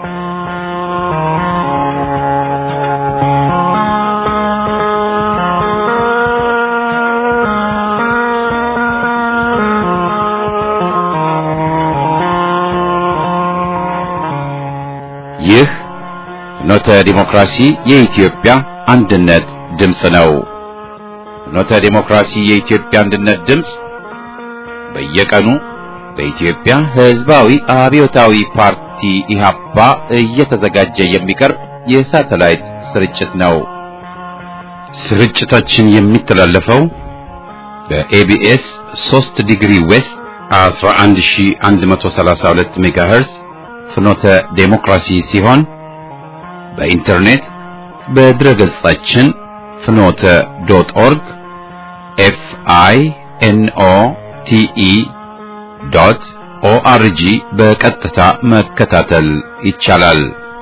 ይህ ፍኖተ ዲሞክራሲ የኢትዮጵያ አንድነት ድምፅ ነው። ፍኖተ ዲሞክራሲ የኢትዮጵያ አንድነት ድምፅ በየቀኑ በኢትዮጵያ ሕዝባዊ አብዮታዊ ፓርቲ ኢህአፓ እየተዘጋጀ የሚቀርብ የሳተላይት ስርጭት ነው። ስርጭታችን የሚተላለፈው በኤቢኤስ 3 ዲግሪ ዌስት 11132 ሜጋሄርዝ ፍኖተ ዴሞክራሲ ሲሆን በኢንተርኔት በድረ ገጻችን ፍኖተ ዶት ኦርግ ኤፍ አይ ኤን ኦ ቲ ኢ ዶት ኦአርጂ በቀጥታ መከታተል ይቻላል።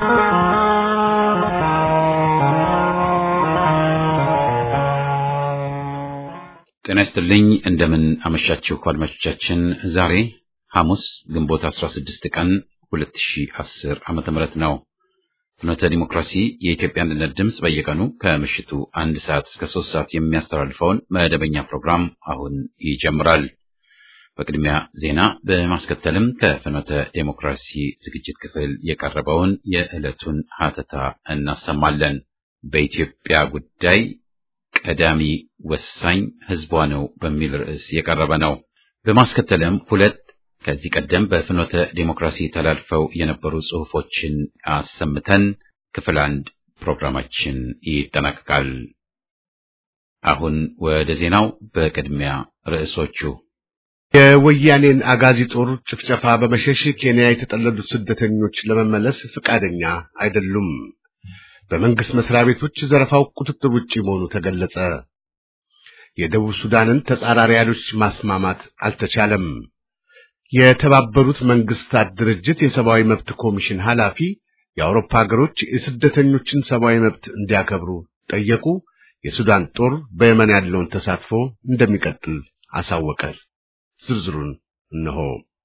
ጤና ይስጥልኝ። እንደምን አመሻችሁ አድማጮቻችን። ዛሬ ሐሙስ ግንቦት 16 ቀን 2010 ዓመተ ምህረት ነው። ፍኖተ ዲሞክራሲ የኢትዮጵያ አንድነት ድምፅ በየቀኑ ከምሽቱ አንድ ሰዓት እስከ ሶስት ሰዓት የሚያስተላልፈውን መደበኛ ፕሮግራም አሁን ይጀምራል። በቅድሚያ ዜና በማስከተልም ከፍኖተ ዴሞክራሲ ዝግጅት ክፍል የቀረበውን የዕለቱን ሀተታ እናሰማለን። በኢትዮጵያ ጉዳይ ቀዳሚ ወሳኝ ሕዝቧ ነው በሚል ርዕስ የቀረበ ነው። በማስከተልም ሁለት ከዚህ ቀደም በፍኖተ ዴሞክራሲ ተላልፈው የነበሩ ጽሑፎችን አሰምተን ክፍል አንድ ፕሮግራማችን ይጠናቀቃል። አሁን ወደ ዜናው። በቅድሚያ ርዕሶቹ የወያኔን አጋዚ ጦር ጭፍጨፋ በመሸሽ ኬንያ የተጠለሉት ስደተኞች ለመመለስ ፈቃደኛ አይደሉም። በመንግስት መስሪያ ቤቶች ዘረፋው ቁጥጥር ውጪ መሆኑ ተገለጸ። የደቡብ ሱዳንን ተጻራሪ ኃይሎች ማስማማት አልተቻለም። የተባበሩት መንግስታት ድርጅት የሰብአዊ መብት ኮሚሽን ኃላፊ የአውሮፓ ሀገሮች የስደተኞችን ሰብአዊ መብት እንዲያከብሩ ጠየቁ። የሱዳን ጦር በየመን ያለውን ተሳትፎ እንደሚቀጥል አሳወቀ። ዝርዝሩን እነሆ።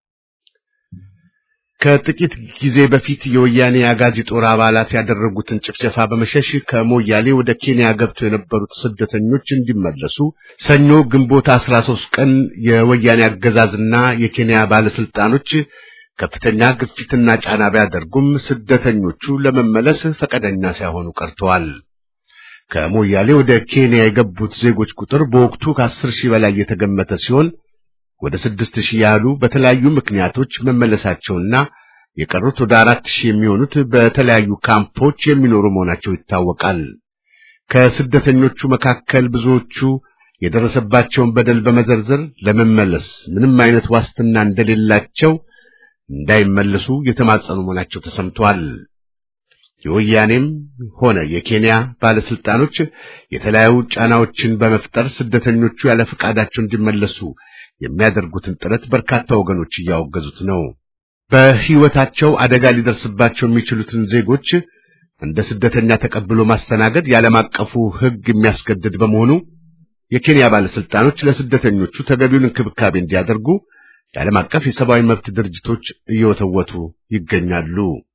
ከጥቂት ጊዜ በፊት የወያኔ አጋዚ ጦር አባላት ያደረጉትን ጭፍጨፋ በመሸሽ ከሞያሌ ወደ ኬንያ ገብተው የነበሩት ስደተኞች እንዲመለሱ ሰኞ ግንቦት 13 ቀን የወያኔ አገዛዝና የኬንያ ባለስልጣኖች ከፍተኛ ግፊትና ጫና ቢያደርጉም ስደተኞቹ ለመመለስ ፈቃደኛ ሳይሆኑ ቀርተዋል። ከሞያሌ ወደ ኬንያ የገቡት ዜጎች ቁጥር በወቅቱ ከአስር ሺህ በላይ የተገመተ ሲሆን ወደ ስድስት ሺህ ያህሉ በተለያዩ ምክንያቶች መመለሳቸውና የቀሩት ወደ አራት ሺህ የሚሆኑት በተለያዩ ካምፖች የሚኖሩ መሆናቸው ይታወቃል። ከስደተኞቹ መካከል ብዙዎቹ የደረሰባቸውን በደል በመዘርዘር ለመመለስ ምንም አይነት ዋስትና እንደሌላቸው እንዳይመለሱ የተማጸኑ መሆናቸው ተሰምቷል። የወያኔም ሆነ የኬንያ ባለስልጣኖች የተለያዩ ጫናዎችን በመፍጠር ስደተኞቹ ያለ ፈቃዳቸው እንዲመለሱ የሚያደርጉትን ጥረት በርካታ ወገኖች እያወገዙት ነው። በሕይወታቸው አደጋ ሊደርስባቸው የሚችሉትን ዜጎች እንደ ስደተኛ ተቀብሎ ማስተናገድ የዓለም አቀፉ ሕግ የሚያስገድድ በመሆኑ የኬንያ ባለስልጣኖች ለስደተኞቹ ተገቢውን እንክብካቤ እንዲያደርጉ የዓለም አቀፍ የሰብአዊ መብት ድርጅቶች እየወተወቱ ይገኛሉ።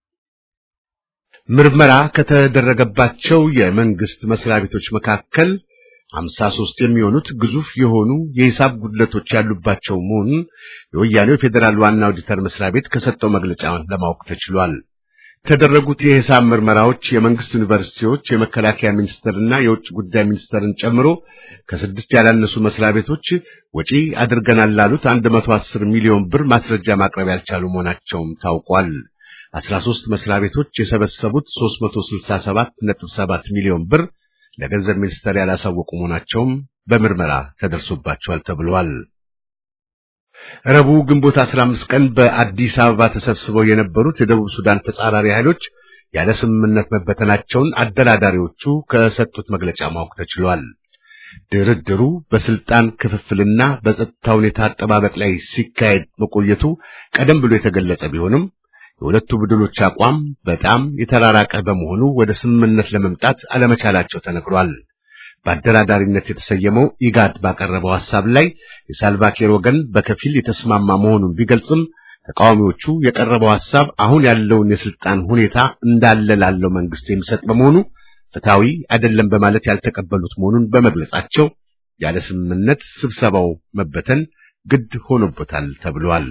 ምርመራ ከተደረገባቸው የመንግስት መስሪያ ቤቶች መካከል ሀምሳ ሦስት የሚሆኑት ግዙፍ የሆኑ የሂሳብ ጉድለቶች ያሉባቸው መሆኑን የወያኔው ፌዴራል ዋና ኦዲተር መስሪያ ቤት ከሰጠው መግለጫ ለማወቅ ተችሏል። የተደረጉት የሂሳብ ምርመራዎች የመንግስት ዩኒቨርሲቲዎች፣ የመከላከያ ሚኒስቴርና የውጭ ጉዳይ ሚኒስቴርን ጨምሮ ከስድስት ያላነሱ መስሪያ ቤቶች ወጪ አድርገናል ላሉት 110 ሚሊዮን ብር ማስረጃ ማቅረብ ያልቻሉ መሆናቸውም ታውቋል። 13 መስሪያ ቤቶች የሰበሰቡት 367.7 ሚሊዮን ብር ለገንዘብ ሚኒስቴር ያላሳወቁ መሆናቸውም በምርመራ ተደርሶባቸዋል ተብሏል። ረቡዕ ግንቦት 15 ቀን በአዲስ አበባ ተሰብስበው የነበሩት የደቡብ ሱዳን ተጻራሪ ኃይሎች ያለ ስምምነት መበተናቸውን አደራዳሪዎቹ ከሰጡት መግለጫ ማወቅ ተችሏል። ድርድሩ በስልጣን ክፍፍልና በጸጥታ ሁኔታ አጠባበቅ ላይ ሲካሄድ መቆየቱ ቀደም ብሎ የተገለጸ ቢሆንም የሁለቱ ቡድኖች አቋም በጣም የተራራቀ በመሆኑ ወደ ስምምነት ለመምጣት አለመቻላቸው ተነግሯል። በአደራዳሪነት የተሰየመው ኢጋድ ባቀረበው ሐሳብ ላይ የሳልቫኪር ወገን በከፊል የተስማማ መሆኑን ቢገልጽም ተቃዋሚዎቹ የቀረበው ሐሳብ አሁን ያለውን የስልጣን ሁኔታ እንዳለ ላለው መንግስት የሚሰጥ በመሆኑ ፍትሐዊ አይደለም በማለት ያልተቀበሉት መሆኑን በመግለጻቸው ያለ ስምምነት ስብሰባው መበተን ግድ ሆኖበታል ተብሏል።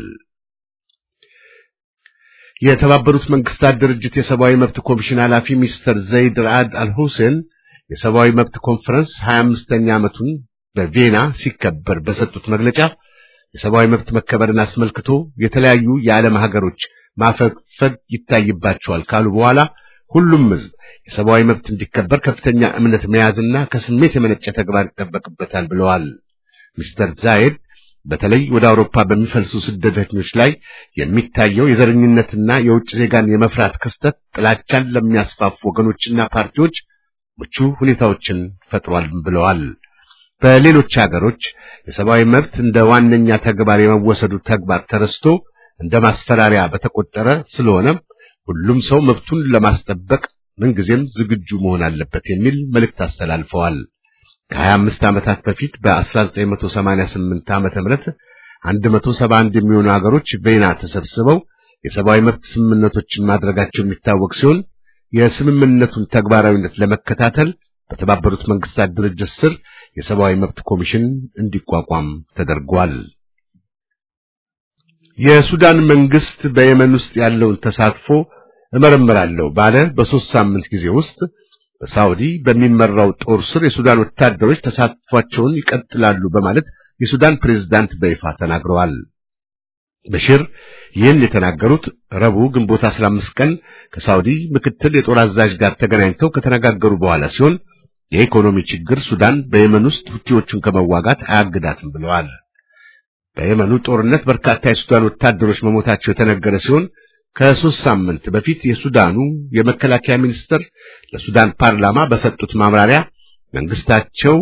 የተባበሩት መንግስታት ድርጅት የሰብአዊ መብት ኮሚሽን ኃላፊ ሚስተር ዘይድ ራአድ አልሁሴን የሰብአዊ መብት ኮንፈረንስ 25ኛ ዓመቱን በቬና ሲከበር በሰጡት መግለጫ የሰብአዊ መብት መከበርን አስመልክቶ የተለያዩ የዓለም ሀገሮች ማፈግፈግ ይታይባቸዋል ካሉ በኋላ ሁሉም ሕዝብ የሰብአዊ መብት እንዲከበር ከፍተኛ እምነት መያዝና ከስሜት የመነጨ ተግባር ይጠበቅበታል ብለዋል። ሚስተር ዛይድ በተለይ ወደ አውሮፓ በሚፈልሱ ስደተኞች ላይ የሚታየው የዘረኝነትና የውጭ ዜጋን የመፍራት ክስተት ጥላቻን ለሚያስፋፉ ወገኖችና ፓርቲዎች ምቹ ሁኔታዎችን ፈጥሯል ብለዋል። በሌሎች ሀገሮች የሰብአዊ መብት እንደ ዋነኛ ተግባር የመወሰዱ ተግባር ተረስቶ እንደ ማስፈራሪያ በተቆጠረ ስለሆነ ሁሉም ሰው መብቱን ለማስጠበቅ ምንጊዜም ዝግጁ መሆን አለበት የሚል መልእክት አስተላልፈዋል። ከ25 ዓመታት በፊት በ1988 ዓመተ ምህረት 171 የሚሆኑ ሀገሮች ቬና ተሰብስበው የሰብአዊ መብት ስምምነቶችን ማድረጋቸው የሚታወቅ ሲሆን የስምምነቱን ተግባራዊነት ለመከታተል በተባበሩት መንግስታት ድርጅት ስር የሰብአዊ መብት ኮሚሽን እንዲቋቋም ተደርጓል። የሱዳን መንግስት በየመን ውስጥ ያለውን ተሳትፎ እመረምራለሁ ባለ በሶስት ሳምንት ጊዜ ውስጥ በሳውዲ በሚመራው ጦር ስር የሱዳን ወታደሮች ተሳትፏቸውን ይቀጥላሉ በማለት የሱዳን ፕሬዝዳንት በይፋ ተናግረዋል። በሽር ይህን የተናገሩት ረቡዕ ግንቦት 15 ቀን ከሳውዲ ምክትል የጦር አዛዥ ጋር ተገናኝተው ከተነጋገሩ በኋላ ሲሆን የኢኮኖሚ ችግር ሱዳን በየመን ውስጥ ሁቲዎቹን ከመዋጋት አያግዳትም ብለዋል። በየመኑ ጦርነት በርካታ የሱዳን ወታደሮች መሞታቸው የተነገረ ሲሆን ከሶስት ሳምንት በፊት የሱዳኑ የመከላከያ ሚኒስትር ለሱዳን ፓርላማ በሰጡት ማብራሪያ መንግስታቸው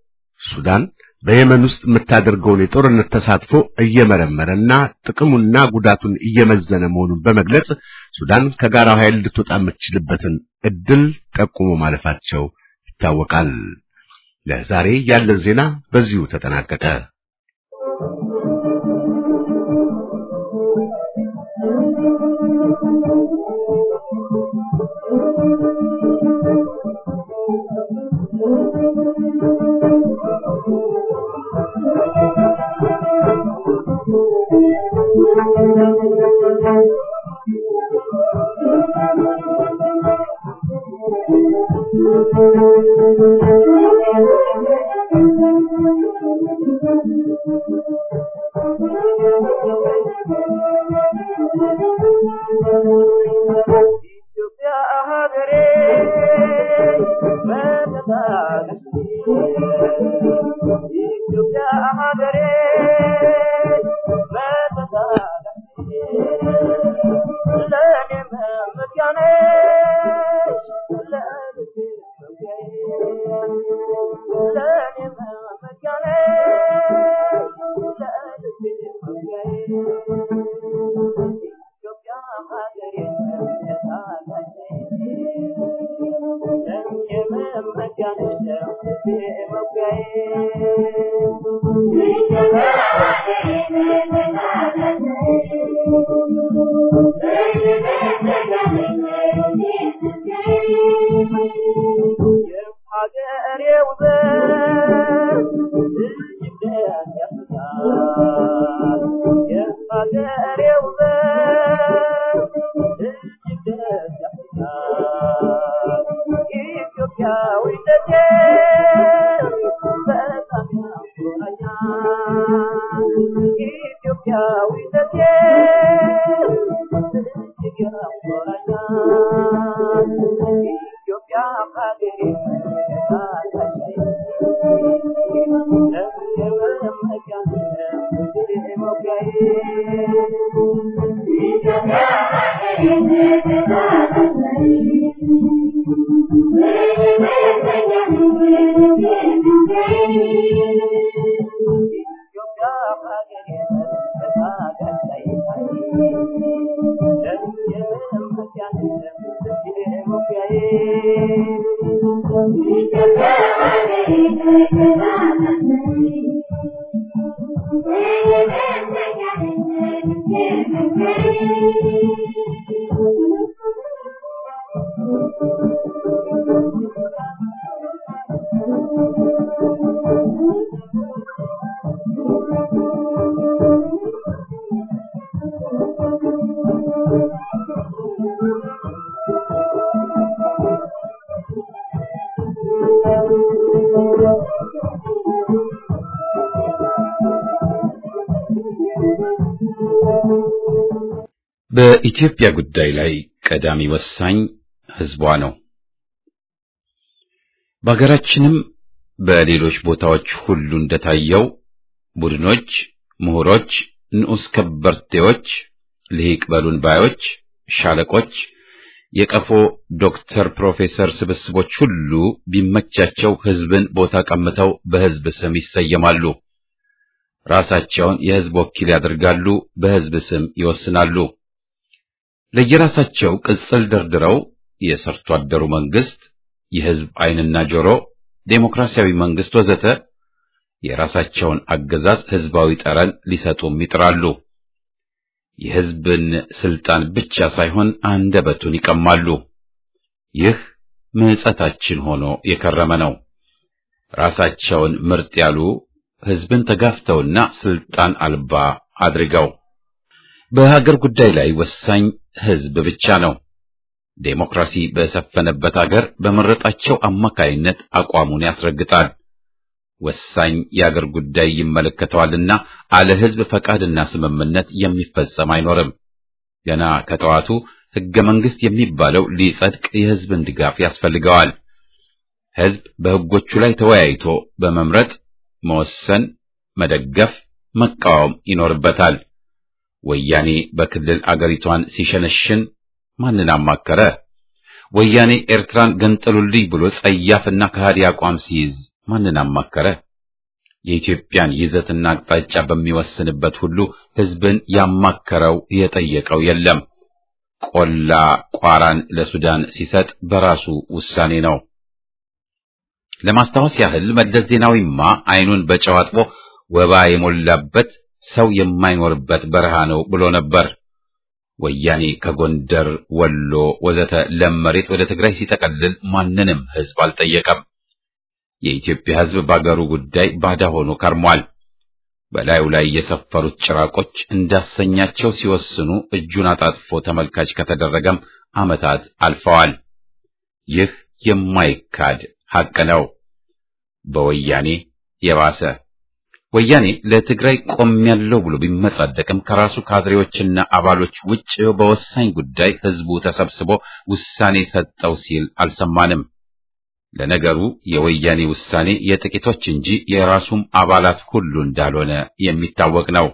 ሱዳን በየመን ውስጥ የምታደርገውን የጦርነት ተሳትፎ እየመረመረና ጥቅሙና ጉዳቱን እየመዘነ መሆኑን በመግለጽ ሱዳን ከጋራው ኃይል ልትወጣ የምትችልበትን እድል ጠቁሞ ማለፋቸው ይታወቃል። ለዛሬ ያለን ዜና በዚሁ ተጠናቀቀ። Thank you. በኢትዮጵያ ጉዳይ ላይ ቀዳሚ ወሳኝ ሕዝቧ ነው። በሀገራችንም በሌሎች ቦታዎች ሁሉ እንደታየው ቡድኖች፣ ምሁሮች፣ ንዑስ ከበርቴዎች፣ ልሂቅ በሉን ባዮች፣ ሻለቆች፣ የቀፎ ዶክተር፣ ፕሮፌሰር ስብስቦች ሁሉ ቢመቻቸው ሕዝብን ቦታ ቀምተው በሕዝብ ስም ይሰየማሉ። ራሳቸውን የሕዝብ ወኪል ያደርጋሉ፣ በሕዝብ ስም ይወስናሉ። ለየራሳቸው ቅጽል ደርድረው የሰርቶ አደሩ መንግስት፣ የሕዝብ ዓይንና ጆሮ፣ ዴሞክራሲያዊ መንግስት ወዘተ የራሳቸውን አገዛዝ ሕዝባዊ ጠረን ሊሰጡም ይጥራሉ። የሕዝብን ስልጣን ብቻ ሳይሆን አንደበቱን ይቀማሉ። ይህ ምጸታችን ሆኖ የከረመ ነው። ራሳቸውን ምርጥ ያሉ ሕዝብን ተጋፍተውና ስልጣን አልባ አድርገው በሀገር ጉዳይ ላይ ወሳኝ ሕዝብ ብቻ ነው። ዴሞክራሲ በሰፈነበት አገር በመረጣቸው አማካይነት አቋሙን ያስረግጣል። ወሳኝ የአገር ጉዳይ ይመለከተዋልና አለ ሕዝብ ፈቃድና ስምምነት የሚፈጸም አይኖርም። ገና ከጠዋቱ ሕገ መንግሥት የሚባለው ሊጸድቅ የሕዝብን ድጋፍ ያስፈልገዋል። ሕዝብ በሕጎቹ ላይ ተወያይቶ በመምረጥ መወሰን፣ መደገፍ፣ መቃወም ይኖርበታል። ወያኔ በክልል አገሪቷን ሲሸነሽን ማንን አማከረ? ወያኔ ኤርትራን ገንጠሉልኝ ብሎ ጸያፍና ከሃዲ አቋም ሲይዝ ማንን አማከረ? የኢትዮጵያን ይዘትና አቅጣጫ በሚወስንበት ሁሉ ሕዝብን ያማከረው የጠየቀው የለም። ቆላ ቋራን ለሱዳን ሲሰጥ በራሱ ውሳኔ ነው። ለማስታወስ ያህል መለስ ዜናዊማ ዓይኑን በጨው አጥቦ ወባ የሞላበት ሰው የማይኖርበት በረሃ ነው ብሎ ነበር። ወያኔ ከጎንደር፣ ወሎ ወዘተ ለም መሬት ወደ ትግራይ ሲጠቀልል ማንንም ሕዝብ አልጠየቀም። የኢትዮጵያ ሕዝብ በአገሩ ጉዳይ ባዳ ሆኖ ከርሟል። በላዩ ላይ የሰፈሩት ጭራቆች እንዳሰኛቸው ሲወስኑ እጁን አጣጥፎ ተመልካች ከተደረገም ዓመታት አልፈዋል። ይህ የማይካድ ሐቅ ነው። በወያኔ የባሰ ወያኔ ለትግራይ ቆሜያለሁ ብሎ ቢመጻደቅም ከራሱ ካድሬዎችና አባሎች ውጭ በወሳኝ ጉዳይ ሕዝቡ ተሰብስቦ ውሳኔ ሰጠው ሲል አልሰማንም። ለነገሩ የወያኔ ውሳኔ የጥቂቶች እንጂ የራሱም አባላት ሁሉ እንዳልሆነ የሚታወቅ ነው።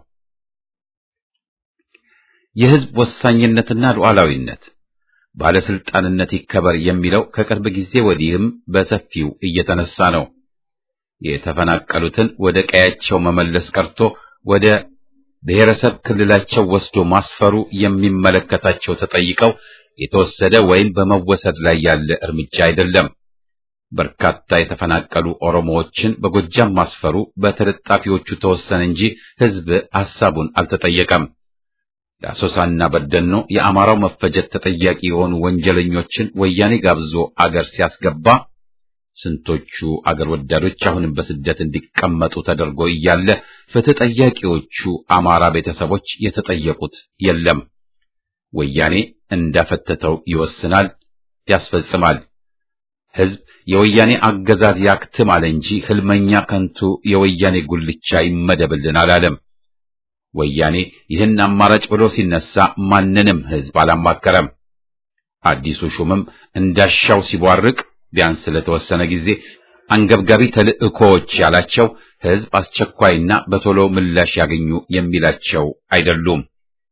የሕዝብ ወሳኝነትና ሉዓላዊነት ባለስልጣንነት ይከበር የሚለው ከቅርብ ጊዜ ወዲህም በሰፊው እየተነሳ ነው። የተፈናቀሉትን ወደ ቀያቸው መመለስ ቀርቶ ወደ ብሔረሰብ ክልላቸው ወስዶ ማስፈሩ የሚመለከታቸው ተጠይቀው የተወሰደ ወይም በመወሰድ ላይ ያለ እርምጃ አይደለም። በርካታ የተፈናቀሉ ኦሮሞዎችን በጎጃም ማስፈሩ በተለጣፊዎቹ ተወሰነ እንጂ ሕዝብ ሐሳቡን አልተጠየቀም። ለአሶሳና በደኖ የአማራው መፈጀት ተጠያቂ የሆኑ ወንጀለኞችን ወያኔ ጋብዞ አገር ሲያስገባ ስንቶቹ አገር ወዳዶች አሁንም በስደት እንዲቀመጡ ተደርጎ እያለ ፍትህ ጠያቂዎቹ አማራ ቤተሰቦች የተጠየቁት የለም። ወያኔ እንዳፈተተው ይወስናል፣ ያስፈጽማል። ሕዝብ የወያኔ አገዛዝ ያክትም አለ እንጂ ህልመኛ ከንቱ የወያኔ ጉልቻ ይመደብልን አላለም። ወያኔ ይህን አማራጭ ብሎ ሲነሳ ማንንም ሕዝብ አላማከረም። አዲሱ ሹምም እንዳሻው ሲቧርቅ ቢያንስ ለተወሰነ ጊዜ አንገብጋቢ ተልእኮዎች ያላቸው ሕዝብ አስቸኳይና በቶሎ ምላሽ ያገኙ የሚላቸው አይደሉም።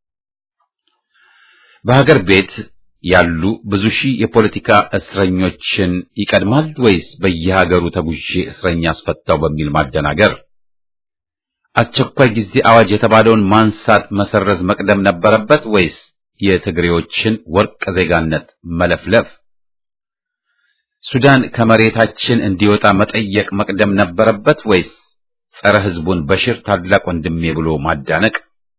በሀገር ቤት ያሉ ብዙ ሺህ የፖለቲካ እስረኞችን ይቀድማል ወይስ በየሀገሩ ተጉዤ እስረኛ አስፈታው በሚል ማደናገር? አስቸኳይ ጊዜ አዋጅ የተባለውን ማንሳት፣ መሰረዝ መቅደም ነበረበት ወይስ የትግሬዎችን ወርቅ ዜጋነት መለፍለፍ? ሱዳን ከመሬታችን እንዲወጣ መጠየቅ መቅደም ነበረበት ወይስ ጸረ ሕዝቡን በሽር ታላቅ ወንድሜ ብሎ ማዳነቅ?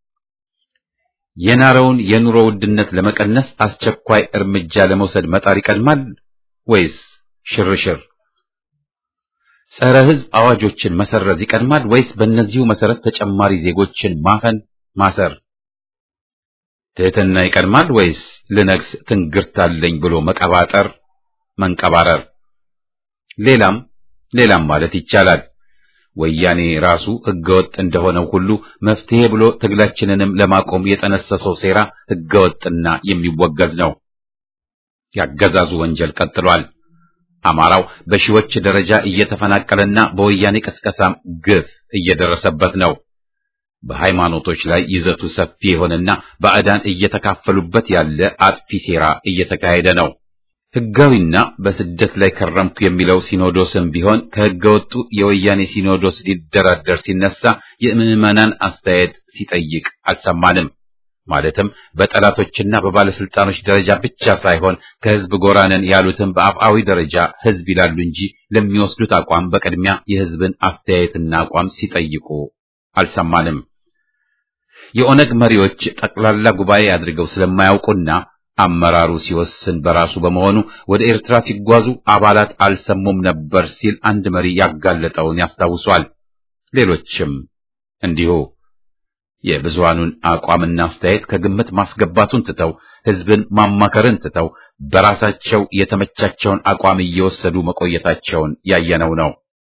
የናረውን የኑሮ ውድነት ለመቀነስ አስቸኳይ እርምጃ ለመውሰድ መጣር ይቀድማል ወይስ ሽርሽር? ጸረ ሕዝብ አዋጆችን መሰረዝ ይቀድማል ወይስ በእነዚሁ መሰረት ተጨማሪ ዜጎችን ማፈን ማሰር? ትሕትና ይቀድማል ወይስ ልነግስ ትንግርታለኝ ብሎ መቀባጠር መንቀባረር? ሌላም ሌላም ማለት ይቻላል። ወያኔ ራሱ ህገወጥ እንደሆነው ሁሉ መፍትሄ ብሎ ትግላችንንም ለማቆም የጠነሰሰው ሴራ ህገወጥና የሚወገዝ ነው። ያገዛዙ ወንጀል ቀጥሏል። አማራው በሺዎች ደረጃ እየተፈናቀለና በወያኔ ቅስቀሳም ግፍ እየደረሰበት ነው። በሃይማኖቶች ላይ ይዘቱ ሰፊ የሆነና ባዕዳን እየተካፈሉበት ያለ አጥፊ ሴራ እየተካሄደ ነው። ህጋዊና በስደት ላይ ከረምኩ የሚለው ሲኖዶስም ቢሆን ከህገወጡ የወያኔ ሲኖዶስ ሊደራደር ሲነሳ የምዕመናን አስተያየት ሲጠይቅ አልሰማንም። ማለትም በጠላቶችና በባለስልጣኖች ደረጃ ብቻ ሳይሆን ከህዝብ ጎራነን ያሉትም በአፍአዊ ደረጃ ህዝብ ይላሉ እንጂ ለሚወስዱት አቋም በቅድሚያ የህዝብን አስተያየትና አቋም ሲጠይቁ አልሰማንም። የኦነግ መሪዎች ጠቅላላ ጉባኤ አድርገው ስለማያውቁና አመራሩ ሲወስን በራሱ በመሆኑ ወደ ኤርትራ ሲጓዙ አባላት አልሰሙም ነበር ሲል አንድ መሪ ያጋለጠውን ያስታውሷል። ሌሎችም እንዲሁ የብዙሃኑን አቋምና አስተያየት ከግምት ማስገባቱን ትተው ህዝብን ማማከርን ትተው በራሳቸው የተመቻቸውን አቋም እየወሰዱ መቆየታቸውን ያየነው ነው።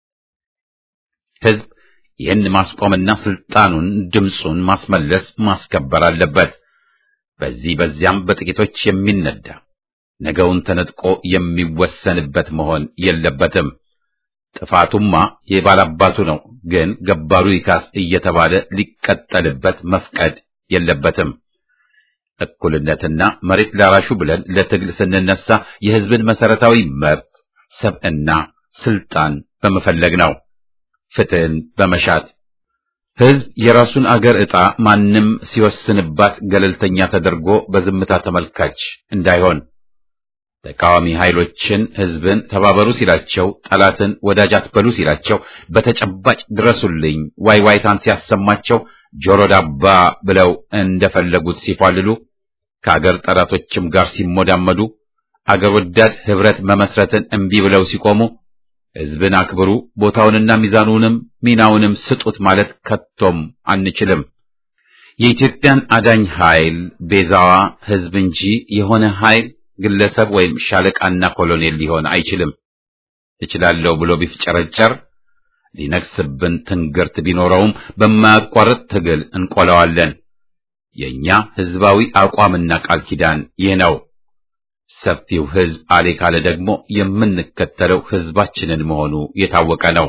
ህዝብ ይህን ማስቆምና ስልጣኑን ድምፁን ማስመለስ ማስከበር አለበት። በዚህ በዚያም በጥቂቶች የሚነዳ ነገውን ተነጥቆ የሚወሰንበት መሆን የለበትም። ጥፋቱማ የባላባቱ ነው፣ ግን ገባሩ ይካስ እየተባለ ሊቀጠልበት መፍቀድ የለበትም። እኩልነትና መሬት ላራሹ ብለን ለትግል ስንነሳ የህዝብን መሰረታዊ መብት፣ ሰብዕና፣ ስልጣን በመፈለግ ነው። ፍትህን በመሻት ህዝብ የራሱን አገር ዕጣ ማንም ሲወስንባት ገለልተኛ ተደርጎ በዝምታ ተመልካች እንዳይሆን ተቃዋሚ ኃይሎችን ህዝብን ተባበሩ ሲላቸው፣ ጠላትን ወዳጅ አትበሉ ሲላቸው፣ በተጨባጭ ድረሱልኝ ዋይ ዋይታን ሲያሰማቸው ጆሮ ዳባ ብለው እንደፈለጉት ሲፏልሉ፣ ከአገር ጠላቶችም ጋር ሲሞዳመዱ፣ አገር ወዳድ ህብረት መመስረትን እምቢ ብለው ሲቆሙ ህዝብን አክብሩ፣ ቦታውንና ሚዛኑንም ሚናውንም ስጡት ማለት ከቶም አንችልም። የኢትዮጵያን አዳኝ ኃይል ቤዛዋ ህዝብ እንጂ የሆነ ኃይል ግለሰብ ወይም ሻለቃና ኮሎኔል ሊሆን አይችልም። እችላለሁ ብሎ ቢፍጨረጨር ሊነግስብን ትንግርት ቢኖረውም በማያቋርጥ ትግል እንቆለዋለን። የኛ ህዝባዊ አቋምና ቃል ኪዳን ይህ ነው። ሰፊው ህዝብ አሌ ካለ ደግሞ የምንከተለው ህዝባችንን መሆኑ የታወቀ ነው።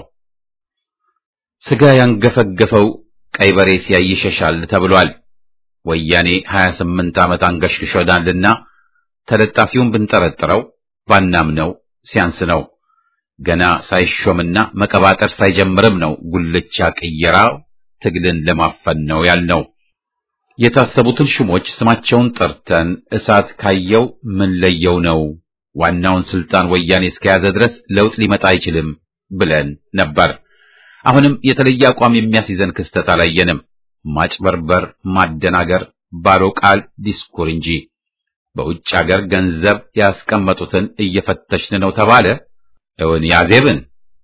ስጋ ያንገፈገፈው ቀይ በሬ ሲያይ ይሸሻል ተብሏል። ወያኔ 28 ዓመት አንገሽግሾናልና ተለጣፊውን ብንጠረጥረው ባናምነው ሲያንስ ነው። ገና ሳይሾምና መቀባጠር ሳይጀምርም ነው ጉልቻ ቅየራ ትግልን ለማፈን ነው ያልነው። የታሰቡትን ሹሞች ስማቸውን ጠርተን እሳት ካየው ምን ለየው ነው ዋናውን ስልጣን ወያኔ እስከያዘ ድረስ ለውጥ ሊመጣ አይችልም ብለን ነበር። አሁንም የተለየ አቋም የሚያስይዘን ክስተት አላየንም። ማጭበርበር፣ ማደናገር፣ ባዶ ቃል ዲስኩር እንጂ በውጭ አገር ገንዘብ ያስቀመጡትን እየፈተሽን ነው ተባለ። እውን ያዜብን፣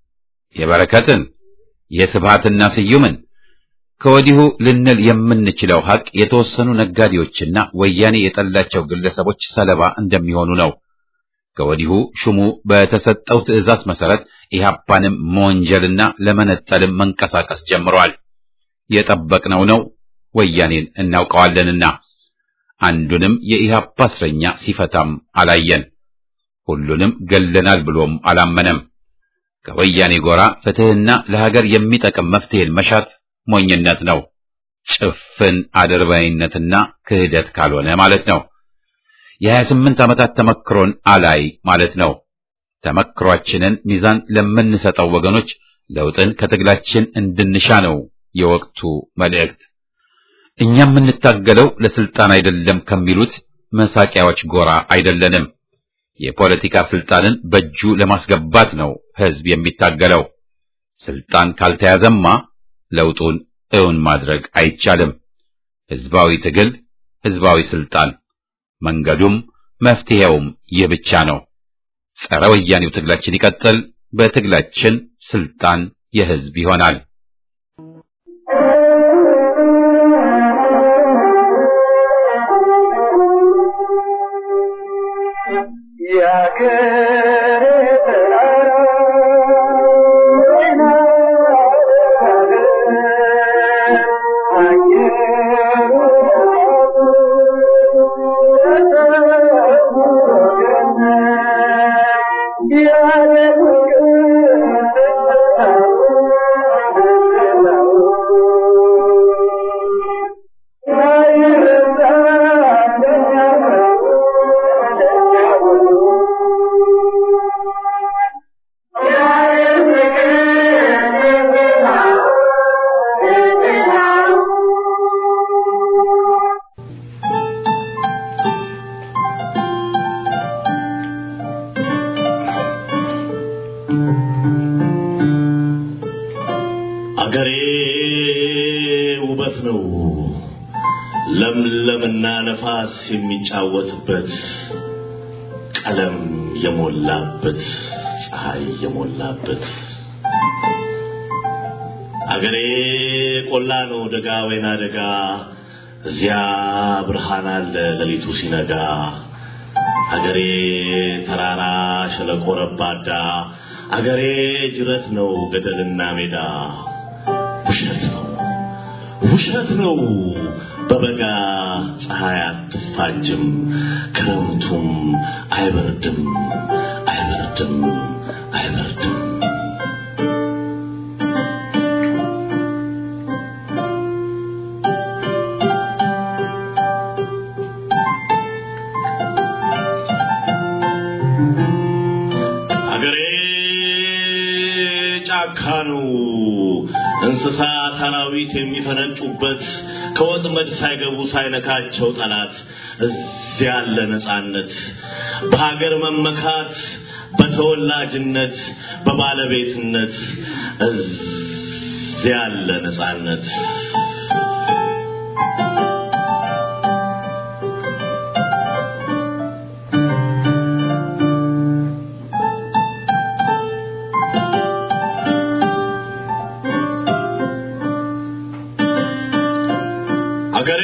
የበረከትን፣ የስብሃትና ስዩምን ከወዲሁ ልንል የምንችለው ሐቅ የተወሰኑ ነጋዴዎችና ወያኔ የጠላቸው ግለሰቦች ሰለባ እንደሚሆኑ ነው። ከወዲሁ ሹሙ በተሰጠው ትዕዛዝ መሰረት ኢህአፓንም መወንጀልና ለመነጠልም መንቀሳቀስ ጀምሯል። የጠበቅነው ነው። ወያኔን እናውቀዋለንና አንዱንም የኢህአፓ እስረኛ ሲፈታም አላየን። ሁሉንም ገለናል ብሎም አላመነም። ከወያኔ ጎራ ፍትህና ለሀገር የሚጠቅም መፍትሄን መሻት ሞኝነት ነው። ጭፍን አድርባይነትና ክህደት ካልሆነ ማለት ነው። የሀያ ስምንት ዓመታት ተመክሮን አላይ ማለት ነው። ተመክሯችንን ሚዛን ለምንሰጠው ወገኖች ለውጥን ከትግላችን እንድንሻ ነው የወቅቱ መልእክት። እኛ የምንታገለው ለስልጣን አይደለም ከሚሉት መሳቂያዎች ጎራ አይደለንም። የፖለቲካ ስልጣንን በእጁ ለማስገባት ነው ህዝብ የሚታገለው። ስልጣን ካልተያዘማ ለውጡን እውን ማድረግ አይቻልም። ህዝባዊ ትግል፣ ህዝባዊ ስልጣን፣ መንገዱም መፍትሄውም ይህ ብቻ ነው። ጸረ ወያኔው ትግላችን ይቀጥል። በትግላችን ስልጣን የህዝብ ይሆናል። Yeah, የለምና ነፋስ የሚጫወትበት ቀለም የሞላበት ፀሐይ የሞላበት አገሬ ቆላ ነው ደጋ ወይና ደጋ እዚያ ብርሃን አለ ሌሊቱ ሲነጋ አገሬ ተራራ ሸለቆ ረባዳ አገሬ ጅረት ነው ገደልና ሜዳ ውሸት ነው ውሸት ነው በበጋ ፀሐይ አትፋጅም ክረምቱም አይበርድም አይበርድም አይበርድም አገሬ ጫካ ነው እንስሳት አራዊት የሚፈነጩበት ከወጥመድ ሳይገቡ ሳይነካቸው ጠላት እዚያ ያለ ነጻነት በሀገር መመካት በተወላጅነት በባለቤትነት እዚያ ያለ ነጻነት አገሬ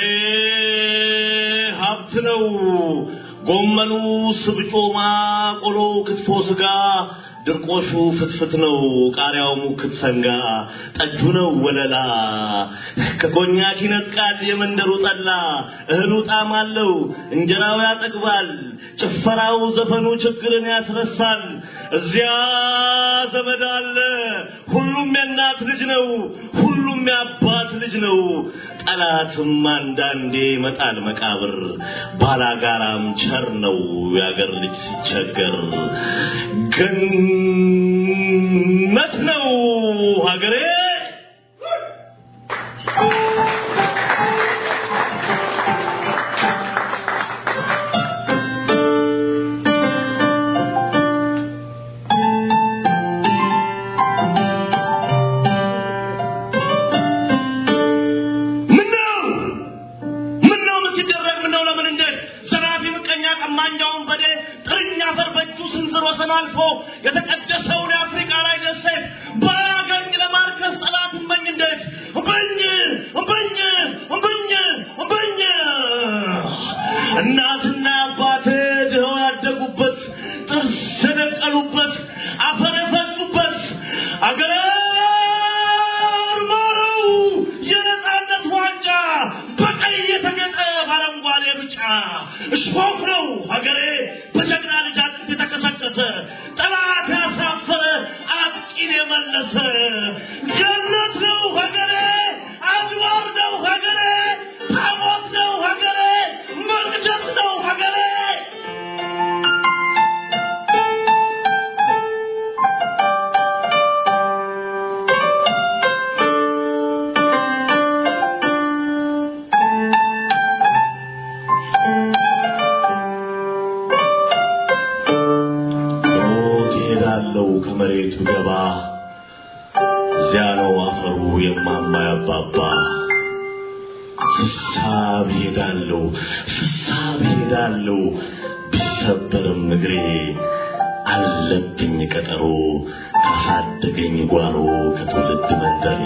ሀብት ነው። ጎመኑ፣ ስብጮማ፣ ቆሎ፣ ክትፎ፣ ስጋ፣ ድርቆሹ ፍትፍት ነው። ቃሪያው ሙክት ሰንጋ፣ ጠጁ ነው ወለላ። ከኮኛክ ይነጥቃል የመንደሩ ጠላ። እህሉ ጣዕም አለው፣ እንጀራው ያጠግባል። ጭፈራው፣ ዘፈኑ ችግርን ያስረሳል። እዚያ ዘመድ አለ፣ ሁሉም የእናት ልጅ ነው። ሁሉም የአባት ልጅ ነው። ጠላትም አንዳንዴ ይመጣል መቃብር። ባላጋራም ቸር ነው የአገር ልጅ ሲቸገር። ገነት ነው ሀገሬ። ምነው ምነው ምን ሲደረግ ምነው ለምን እንዴት ዘራፊ ምቀኛ ቀማኛውን በዴ ጥርኛ አፈር በእጁ ስንዝር ወሰን አልፎ የተቀደሰውን የአፍሪካ ላይ ደሴት ባያገኝ ለማርከስ ጠላት እመኝ እንዴት እምበኝ እምበኝ እምበኝ እምበኝ እናትና አባቴ ድኸው ያደጉበት ጥርስ የደቀሉበት አፈር የፈሱበት አገሬ ማረው የነጻነት ዋንጫ በቀይ የተጌጠ በአረንጓዴ ብጫ እሾክ ነው ሀገሬ በጀግና ልጅ አጥንት የተከሰከሰ ጠላት ያሳፈረ አጥቂን የመለሰ ገነት ነው ሀገሬ አድባር ነው ሀገሬ ታቦት ነው ሀገሬ መቅደስ ነው ሀገሬ ሞት ይሄዳለው ከመሬቱ ገባ እዚያ ነው አፈሩ የማማ ያባባ ስሳብ ሄዳለው ስሳብ ሄዳለው ቢሰበርም እግሬ አለብኝ ቀጠሮ ካሳደገኝ ጓሮ ከትውልድ መንደሬ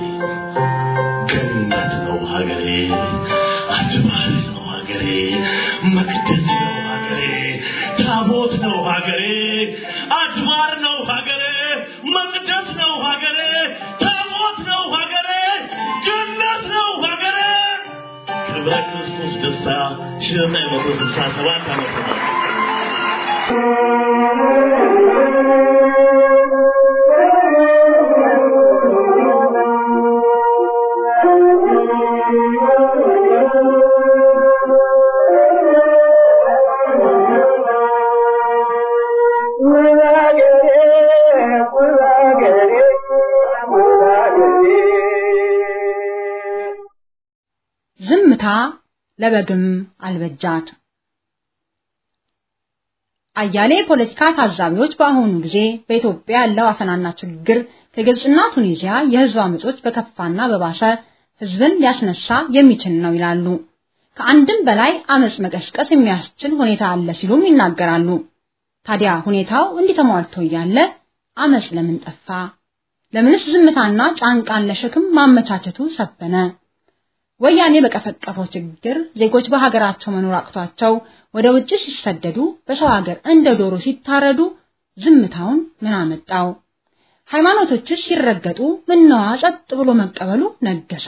ገነት ነው ሀገሬ አድባር ነው ሀገሬ መቅደስ ነው ሀገሬ ታቦት ነው ሀገሬ አድባር ነው ሀገሬ መቅደስ ነው ሀገሬ ታቦት ነው ሀገሬ ገነት ነው ሀገሬ ክብረ ክርስቶስ ደስታ ሺህ ዘጠኝ መቶ ስልሳ ሰባት ዓመተ ምህረት ዝምታ ለበግም አልበጃት። አያሌ የፖለቲካ ታዛቢዎች በአሁኑ ጊዜ በኢትዮጵያ ያለው አፈናና ችግር ከግብፅና ቱኒዚያ የህዝብ አመጾች በከፋና በባሰ ህዝብን ሊያስነሳ የሚችል ነው ይላሉ። ከአንድም በላይ አመጽ መቀስቀስ የሚያስችል ሁኔታ አለ ሲሉም ይናገራሉ። ታዲያ ሁኔታው እንዲህ ተሟልቶ እያለ አመጽ ለምን ጠፋ? ለምንስ ዝምታና ጫንቃን ለሸክም ማመቻቸቱ ሰፈነ? ወያኔ በቀፈቀፈው ችግር ዜጎች በሀገራቸው መኖር አቅቷቸው ወደ ውጭ ሲሰደዱ፣ በሰው ሀገር እንደ ዶሮ ሲታረዱ ዝምታውን ምን አመጣው? ሃይማኖቶችስ ሲረገጡ ምነዋ ጸጥ ብሎ መቀበሉ ነገሰ?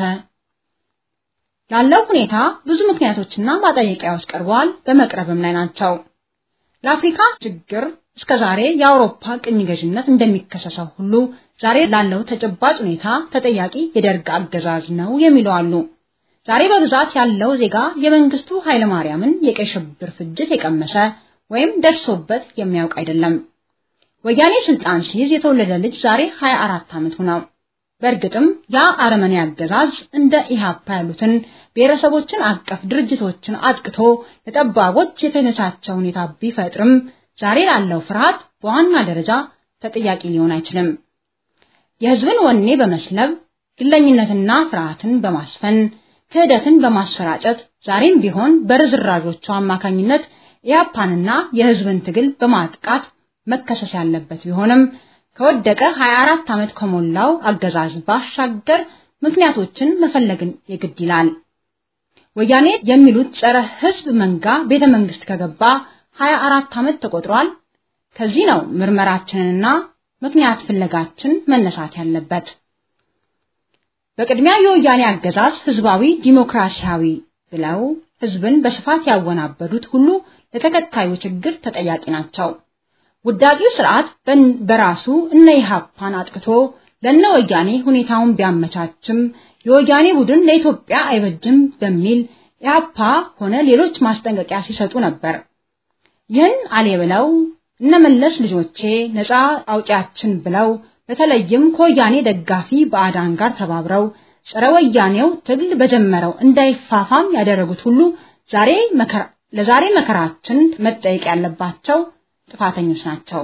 ላለው ሁኔታ ብዙ ምክንያቶችና ማጠየቂያዎች ቀርበዋል፣ በመቅረብም ላይ ናቸው። ለአፍሪካ ችግር እስከ ዛሬ የአውሮፓ ቅኝ ገዥነት እንደሚከሰሰው ሁሉ ዛሬ ላለው ተጨባጭ ሁኔታ ተጠያቂ የደርግ አገዛዝ ነው የሚሉ አሉ። ዛሬ በብዛት ያለው ዜጋ የመንግስቱ ኃይለማርያምን የቀይ ሽብር ፍጅት የቀመሰ ወይም ደርሶበት የሚያውቅ አይደለም። ወያኔ ስልጣን ሲይዝ የተወለደ ልጅ ዛሬ 24 ዓመቱ ነው። በእርግጥም ያ አረመኔ አገዛዝ እንደ ኢሃፓ ያሉትን ብሔረሰቦችን አቀፍ ድርጅቶችን አጥቅቶ ለጠባቦች የተመቻቸ ሁኔታ ቢፈጥርም ዛሬ ላለው ፍርሃት በዋና ደረጃ ተጠያቂ ሊሆን አይችልም። የህዝብን ወኔ በመስለብ ግለኝነትና ፍርሃትን በማስፈን ክህደትን በማሰራጨት ዛሬም ቢሆን በርዝራዦቹ አማካኝነት ኢያፓንና የህዝብን ትግል በማጥቃት መከሰስ ያለበት ቢሆንም ከወደቀ 24 ዓመት ከሞላው አገዛዝ ባሻገር ምክንያቶችን መፈለግን የግድ ይላል። ወያኔ የሚሉት ጸረ ህዝብ መንጋ ቤተ መንግስት ከገባ 24 ዓመት ተቆጥሯል። ከዚህ ነው ምርመራችንንና ምክንያት ፍለጋችን መነሳት ያለበት። በቅድሚያ የወያኔ አገዛዝ ህዝባዊ ዲሞክራሲያዊ ብለው ህዝብን በስፋት ያወናበዱት ሁሉ ለተከታዩ ችግር ተጠያቂ ናቸው። ውዳቂው ስርዓት በራሱ እነ ኢሃፓን አጥቅቶ ለነ ወያኔ ሁኔታውን ቢያመቻችም የወያኔ ቡድን ለኢትዮጵያ አይበጅም በሚል ኢሃፓ ሆነ ሌሎች ማስጠንቀቂያ ሲሰጡ ነበር። ይህን አሌ ብለው እነ መለስ ልጆቼ ነፃ አውጪያችን ብለው በተለይም ከወያኔ ደጋፊ ባዕዳን ጋር ተባብረው ጸረ ወያኔው ትግል በጀመረው እንዳይፋፋም ያደረጉት ሁሉ ዛሬ መከራ ለዛሬ መከራችን መጠየቅ ያለባቸው ጥፋተኞች ናቸው።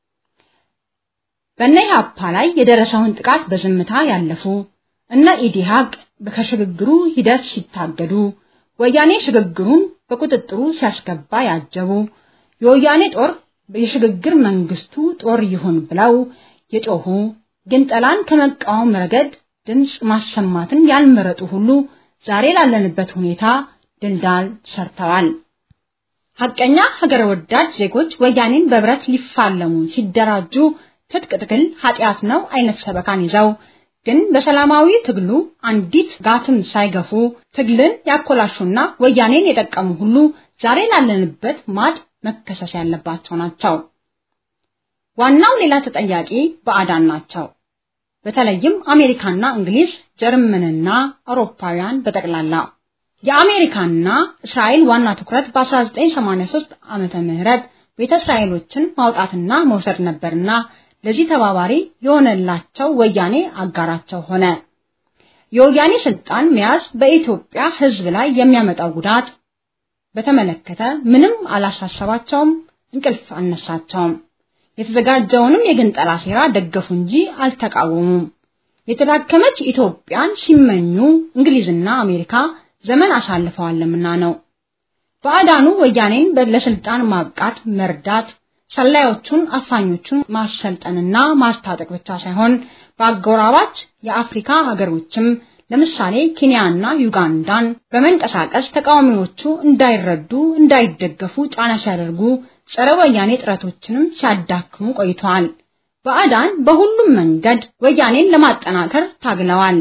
በእነ ኢህአፓ ላይ የደረሰውን ጥቃት በዝምታ ያለፉ እነ ኢዲሃቅ ከሽግግሩ ሂደት ሲታገዱ ወያኔ ሽግግሩን በቁጥጥሩ ሲያስገባ ያጀቡ የወያኔ ጦር የሽግግር መንግስቱ ጦር ይሁን ብለው የጮሁ ግንጠላን ከመቃወም ረገድ ድምፅ ማሰማትን ያልመረጡ ሁሉ ዛሬ ላለንበት ሁኔታ ድልዳል ሰርተዋል። ሐቀኛ ሀገር ወዳድ ዜጎች ወያኔን በብረት ሊፋለሙ ሲደራጁ ትጥቅ ትግል ኃጢአት ነው አይነት ሰበካን ይዘው ግን በሰላማዊ ትግሉ አንዲት ጋትም ሳይገፉ ትግልን ያኮላሹና ወያኔን የጠቀሙ ሁሉ ዛሬ ላለንበት ማጥ መከሰስ ያለባቸው ናቸው። ዋናው ሌላ ተጠያቂ ባዕዳን ናቸው። በተለይም አሜሪካና እንግሊዝ፣ ጀርመንና አውሮፓውያን በጠቅላላ የአሜሪካና እስራኤል ዋና ትኩረት በ1983 ዓመተ ምህረት ቤተ እስራኤሎችን ማውጣትና መውሰድ ነበርና ለዚህ ተባባሪ የሆነላቸው ወያኔ አጋራቸው ሆነ። የወያኔ ስልጣን መያዝ በኢትዮጵያ ሕዝብ ላይ የሚያመጣው ጉዳት በተመለከተ ምንም አላሳሰባቸውም፣ እንቅልፍ አልነሳቸውም። የተዘጋጀውንም የግንጠላ ሴራ ደገፉ እንጂ አልተቃወሙም። የተዳከመች ኢትዮጵያን ሲመኙ እንግሊዝና አሜሪካ ዘመን አሳልፈዋልምና ነው። ባዕዳኑ ወያኔን ለስልጣን ማብቃት መርዳት ሰላዮቹን አፋኞቹን ማሰልጠንና ማስታጠቅ ብቻ ሳይሆን በአጎራባች የአፍሪካ ሀገሮችም ለምሳሌ ኬንያና ዩጋንዳን በመንቀሳቀስ ተቃዋሚዎቹ እንዳይረዱ እንዳይደገፉ ጫና ሲያደርጉ ጸረ ወያኔ ጥረቶችንም ሲያዳክሙ ቆይተዋል። ባዕዳን በሁሉም መንገድ ወያኔን ለማጠናከር ታግለዋል።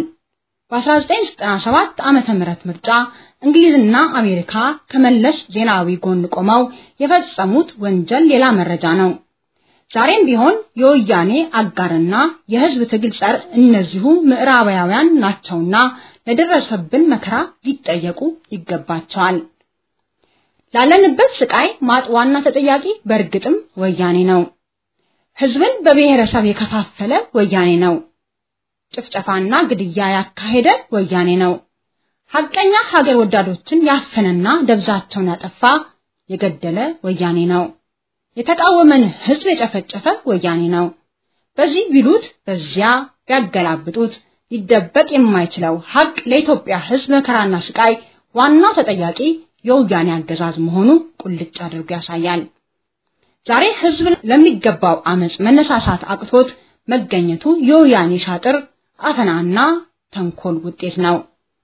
በ1997 ዓመተ ምህረት ምርጫ እንግሊዝና አሜሪካ ከመለስ ዜናዊ ጎን ቆመው የፈጸሙት ወንጀል ሌላ መረጃ ነው። ዛሬም ቢሆን የወያኔ አጋርና የህዝብ ትግል ጸር እነዚሁ ምዕራባውያን ናቸውና ለደረሰብን መከራ ሊጠየቁ ይገባቸዋል። ላለንበት ስቃይ ማጥ ዋና ተጠያቂ በእርግጥም ወያኔ ነው። ህዝብን በብሔረሰብ የከፋፈለ ወያኔ ነው። ጭፍጨፋና ግድያ ያካሄደ ወያኔ ነው። ሐቀኛ ሀገር ወዳዶችን ያፈነና ደብዛቸውን ያጠፋ የገደለ ወያኔ ነው። የተቃወመን ህዝብ የጨፈጨፈ ወያኔ ነው። በዚህ ቢሉት በዚያ ቢያገላብጡት ሊደበቅ የማይችለው ሀቅ ለኢትዮጵያ ህዝብ መከራና ስቃይ ዋናው ተጠያቂ የወያኔ አገዛዝ መሆኑ ቁልጭ አድርጎ ያሳያል። ዛሬ ህዝብ ለሚገባው አመጽ መነሳሳት አቅቶት መገኘቱ የወያኔ ሻጥር አፈናና ተንኮል ውጤት ነው።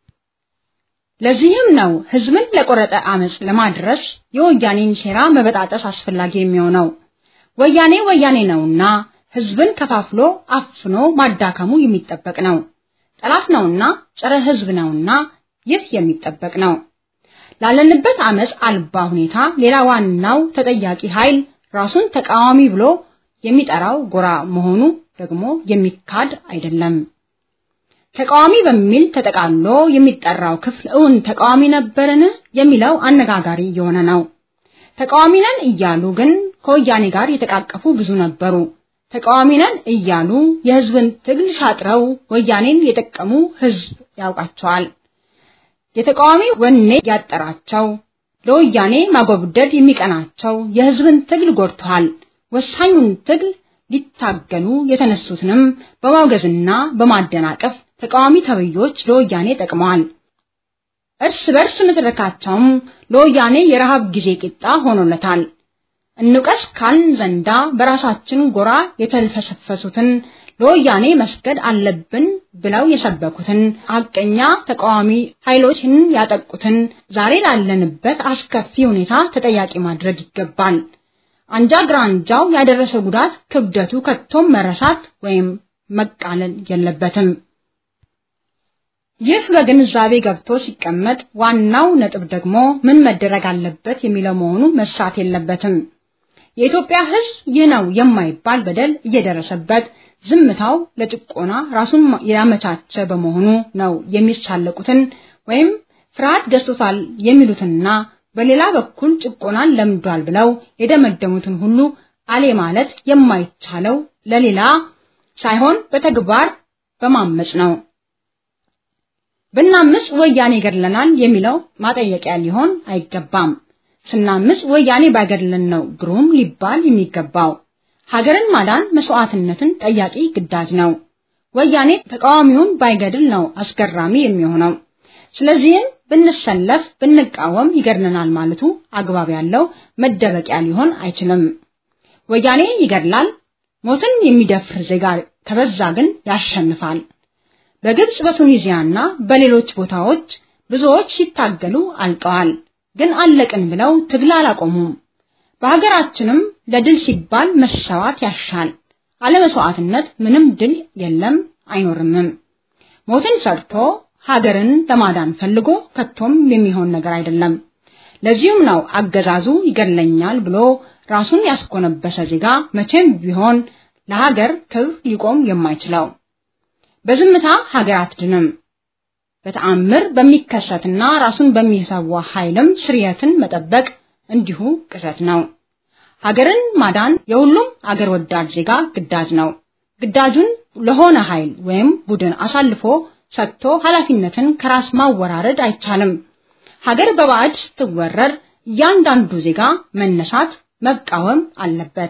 ለዚህም ነው ህዝብን ለቆረጠ አመጽ ለማድረስ የወያኔን ሴራ መበጣጠስ አስፈላጊ የሚሆነው። ወያኔ ወያኔ ነውና ህዝብን ከፋፍሎ አፍኖ ማዳከሙ የሚጠበቅ ነው። ጠላት ነውና ጸረ ህዝብ ነውና ይህ የሚጠበቅ ነው። ላለንበት አመጽ አልባ ሁኔታ ሌላ ዋናው ተጠያቂ ኃይል ራሱን ተቃዋሚ ብሎ የሚጠራው ጎራ መሆኑ ደግሞ የሚካድ አይደለም። ተቃዋሚ በሚል ተጠቃሎ የሚጠራው ክፍል እውን ተቃዋሚ ነበርን የሚለው አነጋጋሪ የሆነ ነው። ተቃዋሚ ነን እያሉ ግን ከወያኔ ጋር የተቃቀፉ ብዙ ነበሩ። ተቃዋሚ ነን እያሉ የህዝብን ትግል ሻጥረው ወያኔን የጠቀሙ ህዝብ ያውቃቸዋል። የተቃዋሚ ወኔ ያጠራቸው ለወያኔ ማጎብደድ የሚቀናቸው የህዝብን ትግል ጎድተዋል። ወሳኙን ትግል ሊታገሉ የተነሱትንም በማውገዝና በማደናቀፍ ተቃዋሚ ተብዮች ለወያኔ ጠቅመዋል። እርስ በርስ ንትርካቸውም ለወያኔ የረሃብ ጊዜ ቂጣ ሆኖለታል። እንውቀስ ካልን ዘንዳ በራሳችን ጎራ የተልፈሰፈሱትን ለወያኔ መስገድ አለብን ብለው የሰበኩትን ሀቀኛ ተቃዋሚ ኃይሎችን ያጠቁትን ዛሬ ላለንበት አስከፊ ሁኔታ ተጠያቂ ማድረግ ይገባል። አንጃ ግራንጃው ያደረሰ ጉዳት ክብደቱ ከቶም መረሳት ወይም መቃለል የለበትም። ይህ በግንዛቤ ገብቶ ሲቀመጥ ዋናው ነጥብ ደግሞ ምን መደረግ አለበት የሚለው መሆኑ መሳት የለበትም። የኢትዮጵያ ሕዝብ ይህ ነው የማይባል በደል እየደረሰበት ዝምታው ለጭቆና ራሱን ያመቻቸ በመሆኑ ነው የሚሳለቁትን ወይም ፍርሃት ገዝቶታል የሚሉትና በሌላ በኩል ጭቆናን ለምዷል ብለው የደመደሙትን ሁሉ አሌ ማለት የማይቻለው ለሌላ ሳይሆን በተግባር በማመጽ ነው። ብናምጽ ወያኔ ይገድለናል የሚለው ማጠየቂያ ሊሆን አይገባም። ስናምጽ ወያኔ ባይገድለን ነው ግሩም ሊባል የሚገባው። ሀገርን ማዳን መስዋዕትነትን ጠያቂ ግዳጅ ነው። ወያኔ ተቃዋሚውን ባይገድል ነው አስገራሚ የሚሆነው። ስለዚህም ብንሰለፍ ብንቃወም ይገድለናል ማለቱ አግባብ ያለው መደበቂያ ሊሆን አይችልም። ወያኔ ይገድላል፣ ሞትን የሚደፍር ዜጋ ከበዛ ግን ያሸንፋል። በግብጽ በቱኒዚያና በሌሎች ቦታዎች ብዙዎች ሲታገሉ አልቀዋል። ግን አለቅን ብለው ትግል አላቆሙም። በሀገራችንም ለድል ሲባል መሰዋት ያሻል። አለመስዋዕትነት ምንም ድል የለም አይኖርምም። ሞትን ፈርቶ ሀገርን ለማዳን ፈልጎ ከቶም የሚሆን ነገር አይደለም። ለዚሁም ነው አገዛዙ ይገድለኛል ብሎ ራሱን ያስኮነበሰ ዜጋ መቼም ቢሆን ለሀገር ክብር ሊቆም የማይችለው። በዝምታ ሀገር አትድንም። በተአምር በሚከሰትና ራሱን በሚሰዋ ኃይልም ስርየትን መጠበቅ እንዲሁ ቅዠት ነው። ሀገርን ማዳን የሁሉም አገር ወዳድ ዜጋ ግዳጅ ነው። ግዳጁን ለሆነ ኃይል ወይም ቡድን አሳልፎ ሰጥቶ ኃላፊነትን ከራስ ማወራረድ አይቻልም። ሀገር በባዕድ ስትወረር እያንዳንዱ ዜጋ መነሳት መቃወም አለበት።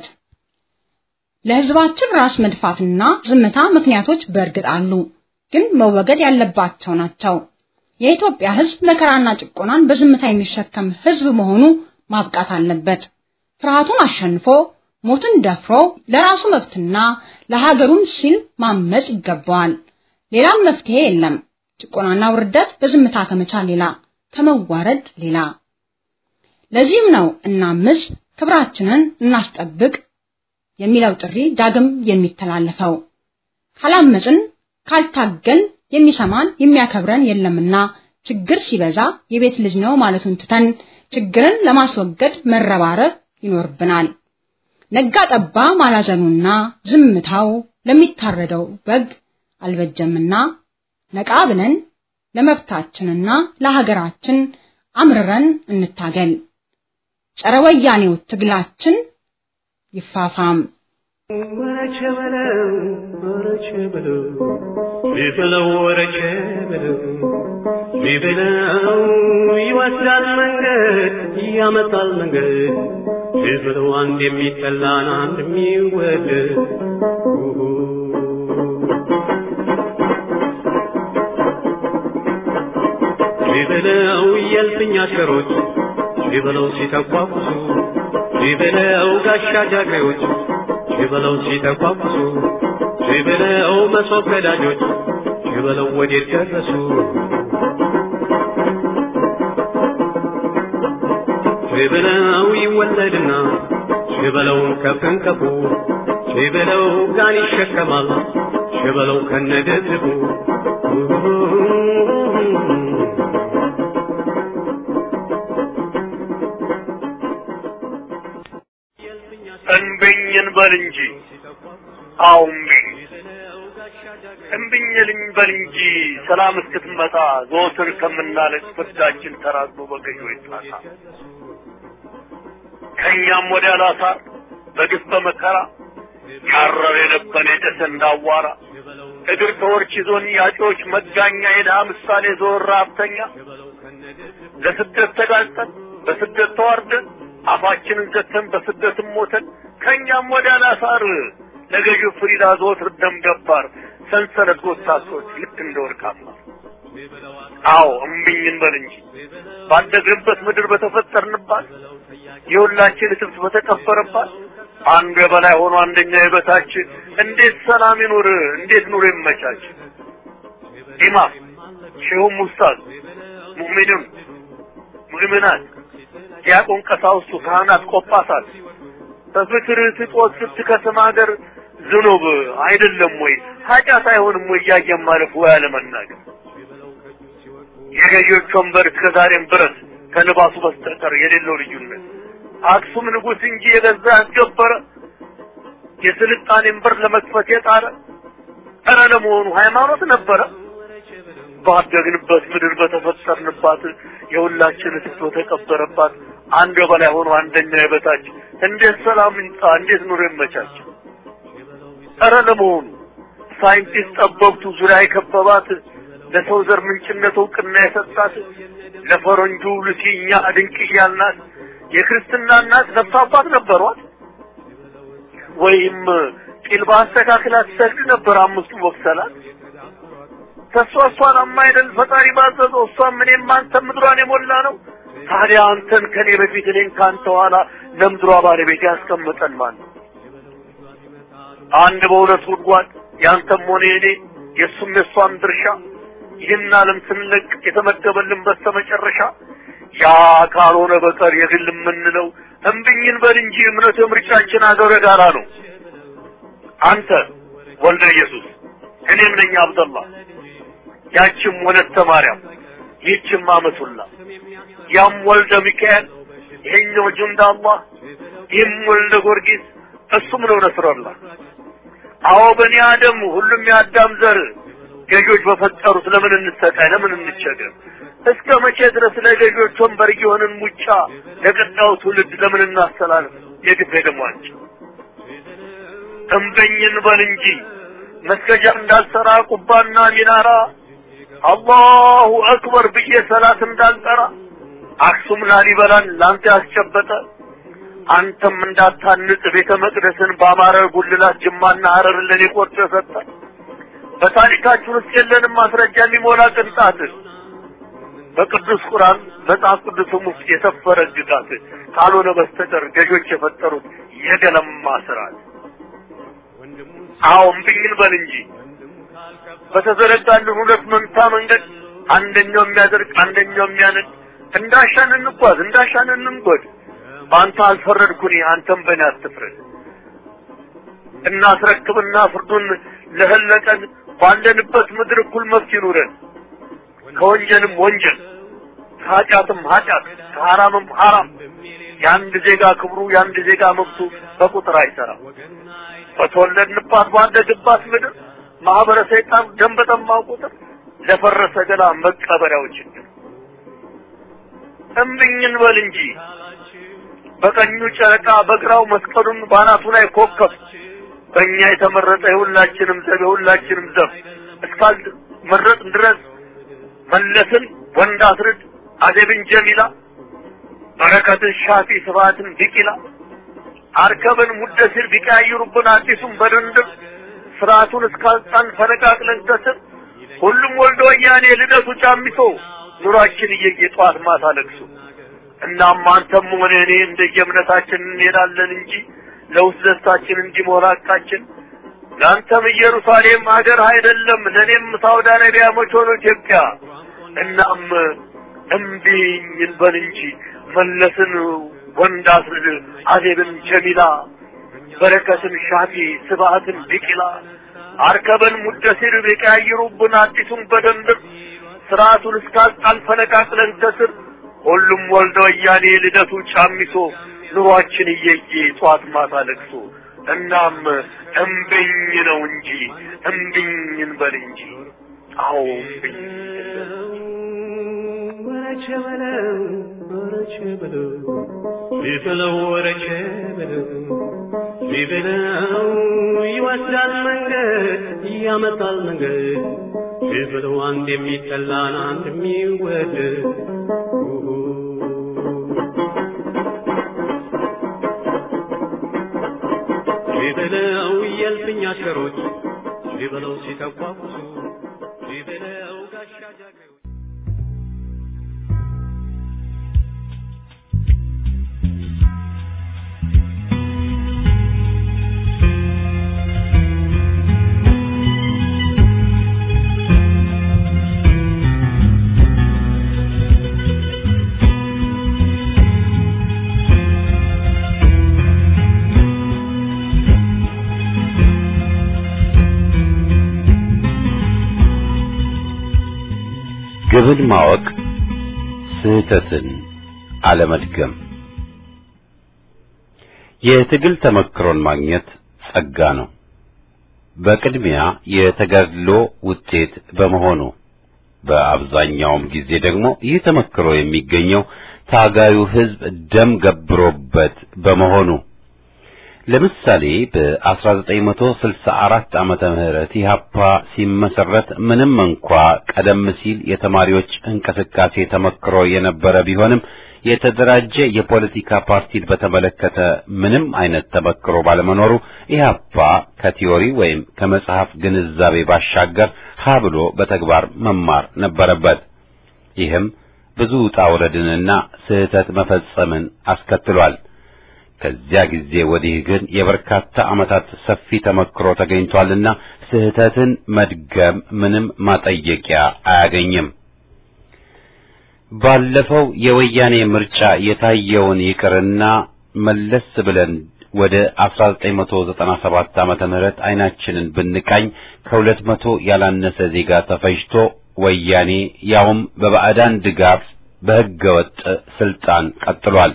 ለህዝባችን ራስ መድፋትና ዝምታ ምክንያቶች በእርግጥ አሉ፣ ግን መወገድ ያለባቸው ናቸው። የኢትዮጵያ ህዝብ መከራና ጭቆናን በዝምታ የሚሸከም ህዝብ መሆኑ ማብቃት አለበት። ፍርሃቱን አሸንፎ ሞትን ደፍሮ ለራሱ መብትና ለሀገሩን ሲል ማመጽ ይገባዋል። ሌላም መፍትሄ የለም። ጭቆናና ውርደት በዝምታ ከመቻል ሌላ ከመዋረድ ሌላ። ለዚህም ነው እናምጽ፣ ክብራችንን እናስጠብቅ የሚለው ጥሪ ዳግም የሚተላለፈው። ካላመጽን ካልታገል የሚሰማን የሚያከብረን የለምና ችግር ሲበዛ የቤት ልጅ ነው ማለቱን ትተን ችግርን ለማስወገድ መረባረብ ይኖርብናል። ነጋ ጠባ ማላዘኑና ዝምታው ለሚታረደው በግ አልበጀምና ነቃ ብለን ለመብታችንና ለሀገራችን አምርረን እንታገል። ጸረ ወያኔው ትግላችን ይፋፋም። ወረቸ በለው ወረቸ በለው ቢበለው ወረቸ በለው ቢበለው ይወስዳል መንገድ ያመጣል መንገድ ቢበለው አንድ የሚጠላን አንድ የሚወደድ ቢበለው የልፍኝ አሽከሮች ሺበለው ሲተኳኩሱ ሺበለው ጋሻ ጃግሬዎች ሺበለው ሲተኳኩሱ ሺበለው መሶብ ቀዳጆች ሺበለው ወዴት ደረሱ ሺበለው ይወለድና ሺበለው ከፍንከፉ ሺበለው ጋን ይሸከማል ሺበለው ከነደድቡ እንብኝን በል እንጂ አዎ እምቢኝ እምቢኝልኝ በል እንጂ ሰላም እስክትመጣ ዘወትር ከምናለቅ ፍርዳችን ተራዝሞ በገዢዎች ጣሳ ከእኛም ወዲያ ላሳር በግፍ በመከራ ያረር የነበነ የጨሰ እንዳዋራ እግር ተወርች ይዞን ያጮች መጋኛ የድሃ ምሳሌ ዞር ሀብተኛ ለስደት ተጋልጠን በስደት ተዋርደን አፋችንን ዘተን በስደትም ሞተን ከእኛም ወዲያ ላሳር ለገዢው ፍሪዳ ዘወትር ደም ገባር ሰንሰለት ጎታቶች ልክ እንደ ወርቅ አስማር አዎ እምቢኝ እንበል እንጂ ባደግንበት ምድር በተፈጠርንባት የሁላችን እትብት በተቀበረባት አንዱ የበላይ ሆኖ አንደኛ የበታች እንዴት ሰላም ይኑር? እንዴት ኑሮ ይመቻች? ኢማም ሼሁም ኡስታዝ ሙእሚንም ሙእሚናት ዲያቆን ቀሳውስቱ ካህናት ቆጳሳት በፍቅር ስጦት ስትከስም ሀገር ዝኑብ አይደለም ወይ ኃጢአት አይሆንም ወይ እያየን ማለፍ ወይ አለመናገር የገዢዎች ወንበር እስከዛሬም ብረት ከልባሱ በስተቀር የሌለው ልዩነት አክሱም ንጉሥ እንጂ የገዛ ያስገበረ የስልጣኔን በር ለመክፈት የጣረ ኧረ ለመሆኑ ሃይማኖት ነበረ? ባደግንበት ምድር በተፈጠርንባት የሁላችን እትብት በተቀበረባት አንዱ የበላይ ሆኖ አንደኛ የበታች እንዴት ሰላም ይምጣ? እንዴት ኑሮ ይመቻች? ኧረ ለመሆኑ ሳይንቲስት ጠበብቱ ዙሪያ የከበባት ለሰው ዘር ምንጭነት እውቅና የሰጣት ለፈረንጁ ሉሲ እኛ ድንቅ እያልናት የክርስትና እናት ነፍስ አባት ነበሯት ወይም ቂል በአስተካክላ ትሰግድ ነበር አምስቱ ወቅሰላት ተሷ እሷን አማይደል ፈጣሪ ባዘዘው እሷም እኔም አንተም ምድሯን የሞላ ነው ታዲያ አንተን ከኔ በፊት እኔን ከአንተ ኋላ ለምድሯ ባለቤት ያስቀምጠን ማን ነው አንድ በሁለት ጉድጓድ ያንተም ሆነ የኔ የእሱም የእሷም ድርሻ ይህን ዓለም ስንለቅ የተመደበልን በስተመጨረሻ ያ ካልሆነ በቀር የግል የምንለው እምብኝን በል እንጂ እምነቱ ምርጫችን አገረ ጋራ ነው። አንተ ወልደ ኢየሱስ እኔም ነኝ አብደላ ያችም ወለተ ማርያም ይህችም አመቱላ ያም ወልደ ሚካኤል ይሄኛው ጁንዳ አላህ ይህም ወልደ ጊዮርጊስ እሱም ነው ነስረላ አዎ በኒ አደም ሁሉም የአዳም ዘር ገዦች በፈጠሩት ለምን እንሰቃይ ለምን እንቸገር እስከ መቼ ድረስ ለገዦች ወንበር እየሆንን ሙጫ ለቀጣዩ ትውልድ ለምን እናስተላልፍ የግፍ ደሟንጭ እምበኝን በል እንጂ መስገጃ እንዳልሰራ ቁባና ሚናራ አላሁ አክበር ብዬ ሰላት እንዳልጠራ አክሱም ላሊበላን ላንተ ያስጨበጠ አንተም እንዳታንጽ ቤተ መቅደስን በአማረ ጉልላት ጅማና ሀረርን ለኔ ቆርጦ የሰጠ በታሪካችን ውስጥ የለንም ማስረጃ የሚሞላ ቅንጣት በቅዱስ ቁርአን መጽሐፍ ቅዱስም ውስጥ የሰፈረ ግጋት ካልሆነ በስተቀር ገዦች የፈጠሩት የገለማ ስርዓት። አዎ እምቢኝን በል እንጂ በተዘረጋልን ሁለት መንታ መንገድ አንደኛው የሚያደርግ አንደኛው የሚያነድ እንዳሻን እንጓዝ እንዳሻን እንንጎድ። በአንተ አልፈረድኩኝ አንተም በእኔ አትፍረድ። እናስረክብና ፍርዱን ለህለቀን ባለንበት ምድር እኩል መብት ይኑረን። ከወንጀልም ወንጀል ከኃጢአትም ኃጢአት ከሐራምም ሐራም የአንድ ዜጋ ክብሩ የአንድ ዜጋ መብቱ በቁጥር አይሰራም። በተወለድንባት ባደግባት ምድር ማህበረ ሰይጣን ደም በጠማው ቁጥር ለፈረሰ ገላ መቀበሪያው ችግር እምብኝን በል እንጂ በቀኙ ጨረቃ በግራው መስቀሉን ባናቱ ላይ ኮከብ በእኛ የተመረጠ የሁላችንም ዘብ የሁላችንም ዘብ እስካል መረጥ ድረስ መለስን ወንድ አስርድ አደብን ጀሚላ በረከትን ሻፊ ስብሐትን ቢቂላ አርከብን ሙደሲር ቢቀያይሩብን አዲሱን በድንድር ስርዓቱን እስካልጣን ፈነቃቅለን ከስር ሁሉም ወልዶ ወያኔ ልደቱ ጫሚሶ ኑሯችን እየየ ጠዋት ማታ ለቅሶ እናም አንተም ሆነ እኔ እንደየእምነታችን እንሄዳለን እንጂ ለውስጥ ደስታችን እንዲሞላ ቃችን ለአንተም ኢየሩሳሌም ሀገር አይደለም፣ ለእኔም ሳውዲ አረቢያ መች ሆኖ ኢትዮጵያ። እናም እምቢኝ እንበል እንጂ መለስን ወንድ አስርድ አዜብን ጀሚላ በረከትን ሻፊ ስብሐትን ቢቂላ አርከበን ሙደሲር ቢቀያይሩብን አዲሱን በደንብ ስርዓቱን እስካልጣል ፈነቃቅለን ከስር ሁሉም ወልደ ወያኔ ልደቱ ጫሚሶ ኑሯችን እየየ ጧት ማታ ለቅሶ እናም እምብኝ ነው እንጂ እምብኝ እንበል እንጂ አዎ እምብኝ ወረቸ በለው ወረቸ በለው ቢበለው ወረቸ በለው ቢበለው ይወስዳል መንገድ ያመጣል መንገድ ቢበለው አንድ የሚጠላን አንድ የሚወደድ ቢበለው የልፍኝ አሽከሮች ቢበለው ሲተቋቁሱ ቢበለው ጋሻ ጃግሬዎች ግብን ማወቅ ስህተትን አለመድገም የትግል ተመክሮን ማግኘት ጸጋ ነው። በቅድሚያ የተጋድሎ ውጤት በመሆኑ በአብዛኛውም ጊዜ ደግሞ ይህ ተመክሮ የሚገኘው ታጋዩ ሕዝብ ደም ገብሮበት በመሆኑ ለምሳሌ በ1964 ዓመተ ምህረት ኢህአፓ ሲመሰረት ምንም እንኳ ቀደም ሲል የተማሪዎች እንቅስቃሴ ተመክሮ የነበረ ቢሆንም የተደራጀ የፖለቲካ ፓርቲን በተመለከተ ምንም አይነት ተመክሮ ባለመኖሩ ኢህአፓ ከቲዮሪ ወይም ከመጽሐፍ ግንዛቤ ባሻገር ሀ ብሎ በተግባር መማር ነበረበት። ይህም ብዙ ውጣ ውረድንና ስህተት መፈጸምን አስከትሏል። ከዚያ ጊዜ ወዲህ ግን የበርካታ ዓመታት ሰፊ ተመክሮ ተገኝቷልና ስህተትን መድገም ምንም ማጠየቂያ አያገኝም። ባለፈው የወያኔ ምርጫ የታየውን ይቅርና መለስ ብለን ወደ 1997 ዓመተ ምህረት አይናችንን ብንቃኝ ከሁለት መቶ ያላነሰ ዜጋ ተፈጅቶ ወያኔ ያውም በባዕዳን ድጋፍ በሕገ ወጥ ስልጣን ቀጥሏል።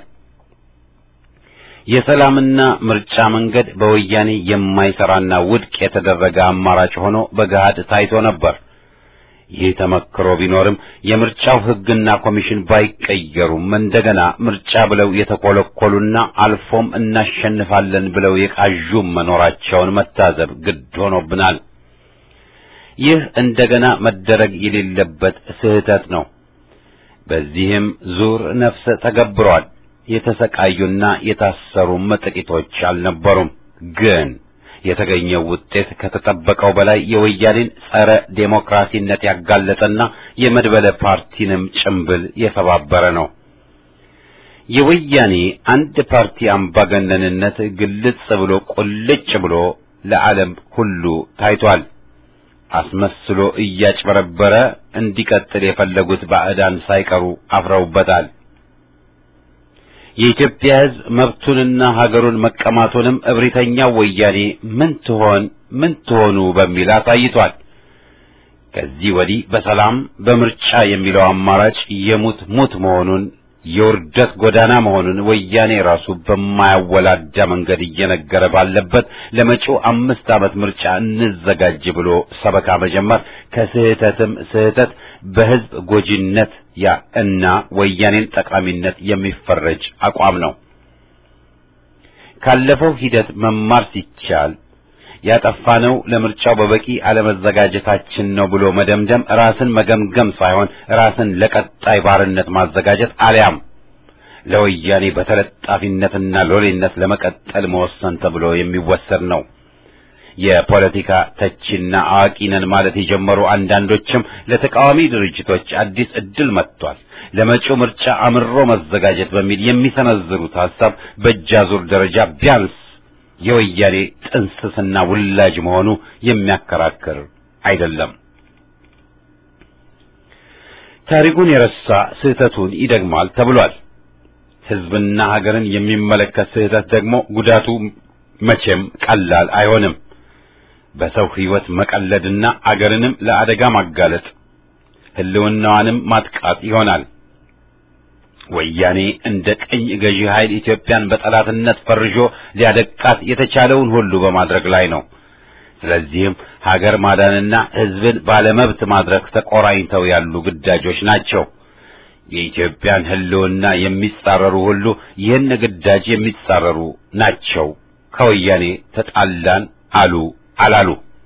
የሰላምና ምርጫ መንገድ በወያኔ የማይሰራና ውድቅ የተደረገ አማራጭ ሆኖ በገሃድ ታይቶ ነበር። ይህ ተመክሮ ቢኖርም የምርጫው ሕግና ኮሚሽን ባይቀየሩም እንደገና ምርጫ ብለው የተኮለኮሉና አልፎም እናሸንፋለን ብለው የቃዡም መኖራቸውን መታዘብ ግድ ሆኖብናል። ይህ እንደገና መደረግ የሌለበት ስህተት ነው። በዚህም ዙር ነፍሰ ተገብሯል። የተሰቃዩና የታሰሩም ጥቂቶች አልነበሩም። ግን የተገኘው ውጤት ከተጠበቀው በላይ የወያኔን ጸረ ዴሞክራሲነት ያጋለጠና የመድበለ ፓርቲንም ጭምብል የሰባበረ ነው። የወያኔ አንድ ፓርቲ አምባገነንነት ግልጽ ብሎ ቁልጭ ብሎ ለዓለም ሁሉ ታይቷል። አስመስሎ እያጭበረበረ እንዲቀጥል የፈለጉት ባዕዳን ሳይቀሩ አፍረውበታል። የኢትዮጵያ ሕዝብ መብቱንና ሀገሩን መቀማቱንም እብሪተኛው ወያኔ ምን ትሆን ምን ትሆኑ በሚል አሳይቷል። ከዚህ ወዲህ በሰላም በምርጫ የሚለው አማራጭ የሙት ሙት መሆኑን የውርደት ጎዳና መሆኑን ወያኔ ራሱ በማያወላዳ መንገድ እየነገረ ባለበት ለመጪው አምስት ዓመት ምርጫ እንዘጋጅ ብሎ ሰበካ መጀመር ከስህተትም ስህተት በሕዝብ ጎጂነት ያ እና ወያኔን ጠቃሚነት የሚፈረጅ አቋም ነው። ካለፈው ሂደት መማር ሲቻል ያጠፋነው ለምርጫው በበቂ አለመዘጋጀታችን ነው ብሎ መደምደም ራስን መገምገም ሳይሆን ራስን ለቀጣይ ባርነት ማዘጋጀት አሊያም ለወያኔ በተለጣፊነትና ሎሌነት ለመቀጠል መወሰን ተብሎ የሚወሰድ ነው። የፖለቲካ ተቺና አዋቂ ነን ማለት የጀመሩ አንዳንዶችም ለተቃዋሚ ድርጅቶች አዲስ እድል መጥቷል፣ ለመጪው ምርጫ አምሮ መዘጋጀት በሚል የሚሰነዝሩት ሐሳብ በእጃዙር ደረጃ ቢያንስ የወያኔ ጥንስስና ውላጅ መሆኑ የሚያከራክር አይደለም። ታሪኩን የረሳ ስህተቱን ይደግማል ተብሏል። ሕዝብና ሀገርን የሚመለከት ስህተት ደግሞ ጉዳቱ መቼም ቀላል አይሆንም። በሰው ሕይወት መቀለድና አገርንም ለአደጋ ማጋለጥ ሕልውናዋንም ማጥቃት ይሆናል። ወያኔ እንደ ቅኝ ገዢ ኃይል ኢትዮጵያን በጠላትነት ፈርጆ ሊያደቃት የተቻለውን ሁሉ በማድረግ ላይ ነው። ስለዚህም ሀገር ማዳንና ሕዝብን ባለመብት ማድረግ ተቆራኝተው ያሉ ግዳጆች ናቸው። የኢትዮጵያን ሕልውና የሚጻረሩ ሁሉ ይህን ግዳጅ የሚጻረሩ ናቸው። ከወያኔ ተጣላን አሉ አላሉ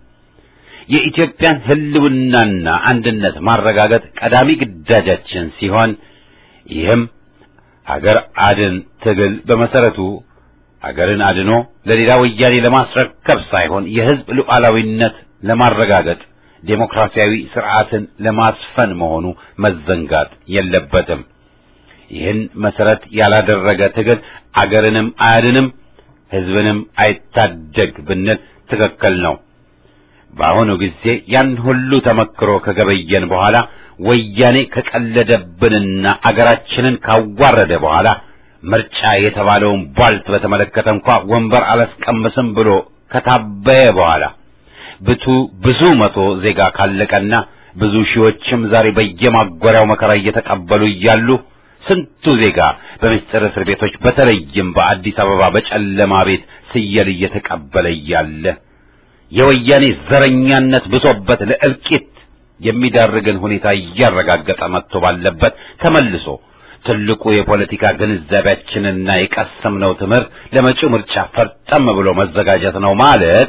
የኢትዮጵያን ሕልውናና አንድነት ማረጋገጥ ቀዳሚ ግዳጃችን ሲሆን ይህም ሀገር አድን ትግል በመሰረቱ ሀገርን አድኖ ለሌላ ወያኔ ለማስረከብ ሳይሆን የሕዝብ ሉዓላዊነት ለማረጋገጥ ዴሞክራሲያዊ ስርዓትን ለማስፈን መሆኑ መዘንጋት የለበትም። ይህን መሰረት ያላደረገ ትግል አገርንም አያድንም፣ ሕዝብንም አይታደግ ብንል ትክክል ነው። በአሁኑ ጊዜ ያን ሁሉ ተመክሮ ከገበየን በኋላ ወያኔ ከቀለደብንና አገራችንን ካዋረደ በኋላ ምርጫ የተባለውን ቧልት በተመለከተ እንኳ ወንበር አላስቀምስም ብሎ ከታበየ በኋላ ብቱ ብዙ መቶ ዜጋ ካለቀና ብዙ ሺዎችም ዛሬ በየማጎሪያው መከራ እየተቀበሉ እያሉ ስንቱ ዜጋ በምስጢር እስር ቤቶች በተለይም በአዲስ አበባ በጨለማ ቤት ስየል እየተቀበለ እያለ የወያኔ ዘረኛነት ብሶበት ለእልቂት የሚዳርግን ሁኔታ እያረጋገጠ መጥቶ ባለበት ተመልሶ ትልቁ የፖለቲካ ግንዛቤያችንና የቀሰምነው ትምህርት ለመጪው ምርጫ ፈርጠም ብሎ መዘጋጀት ነው ማለት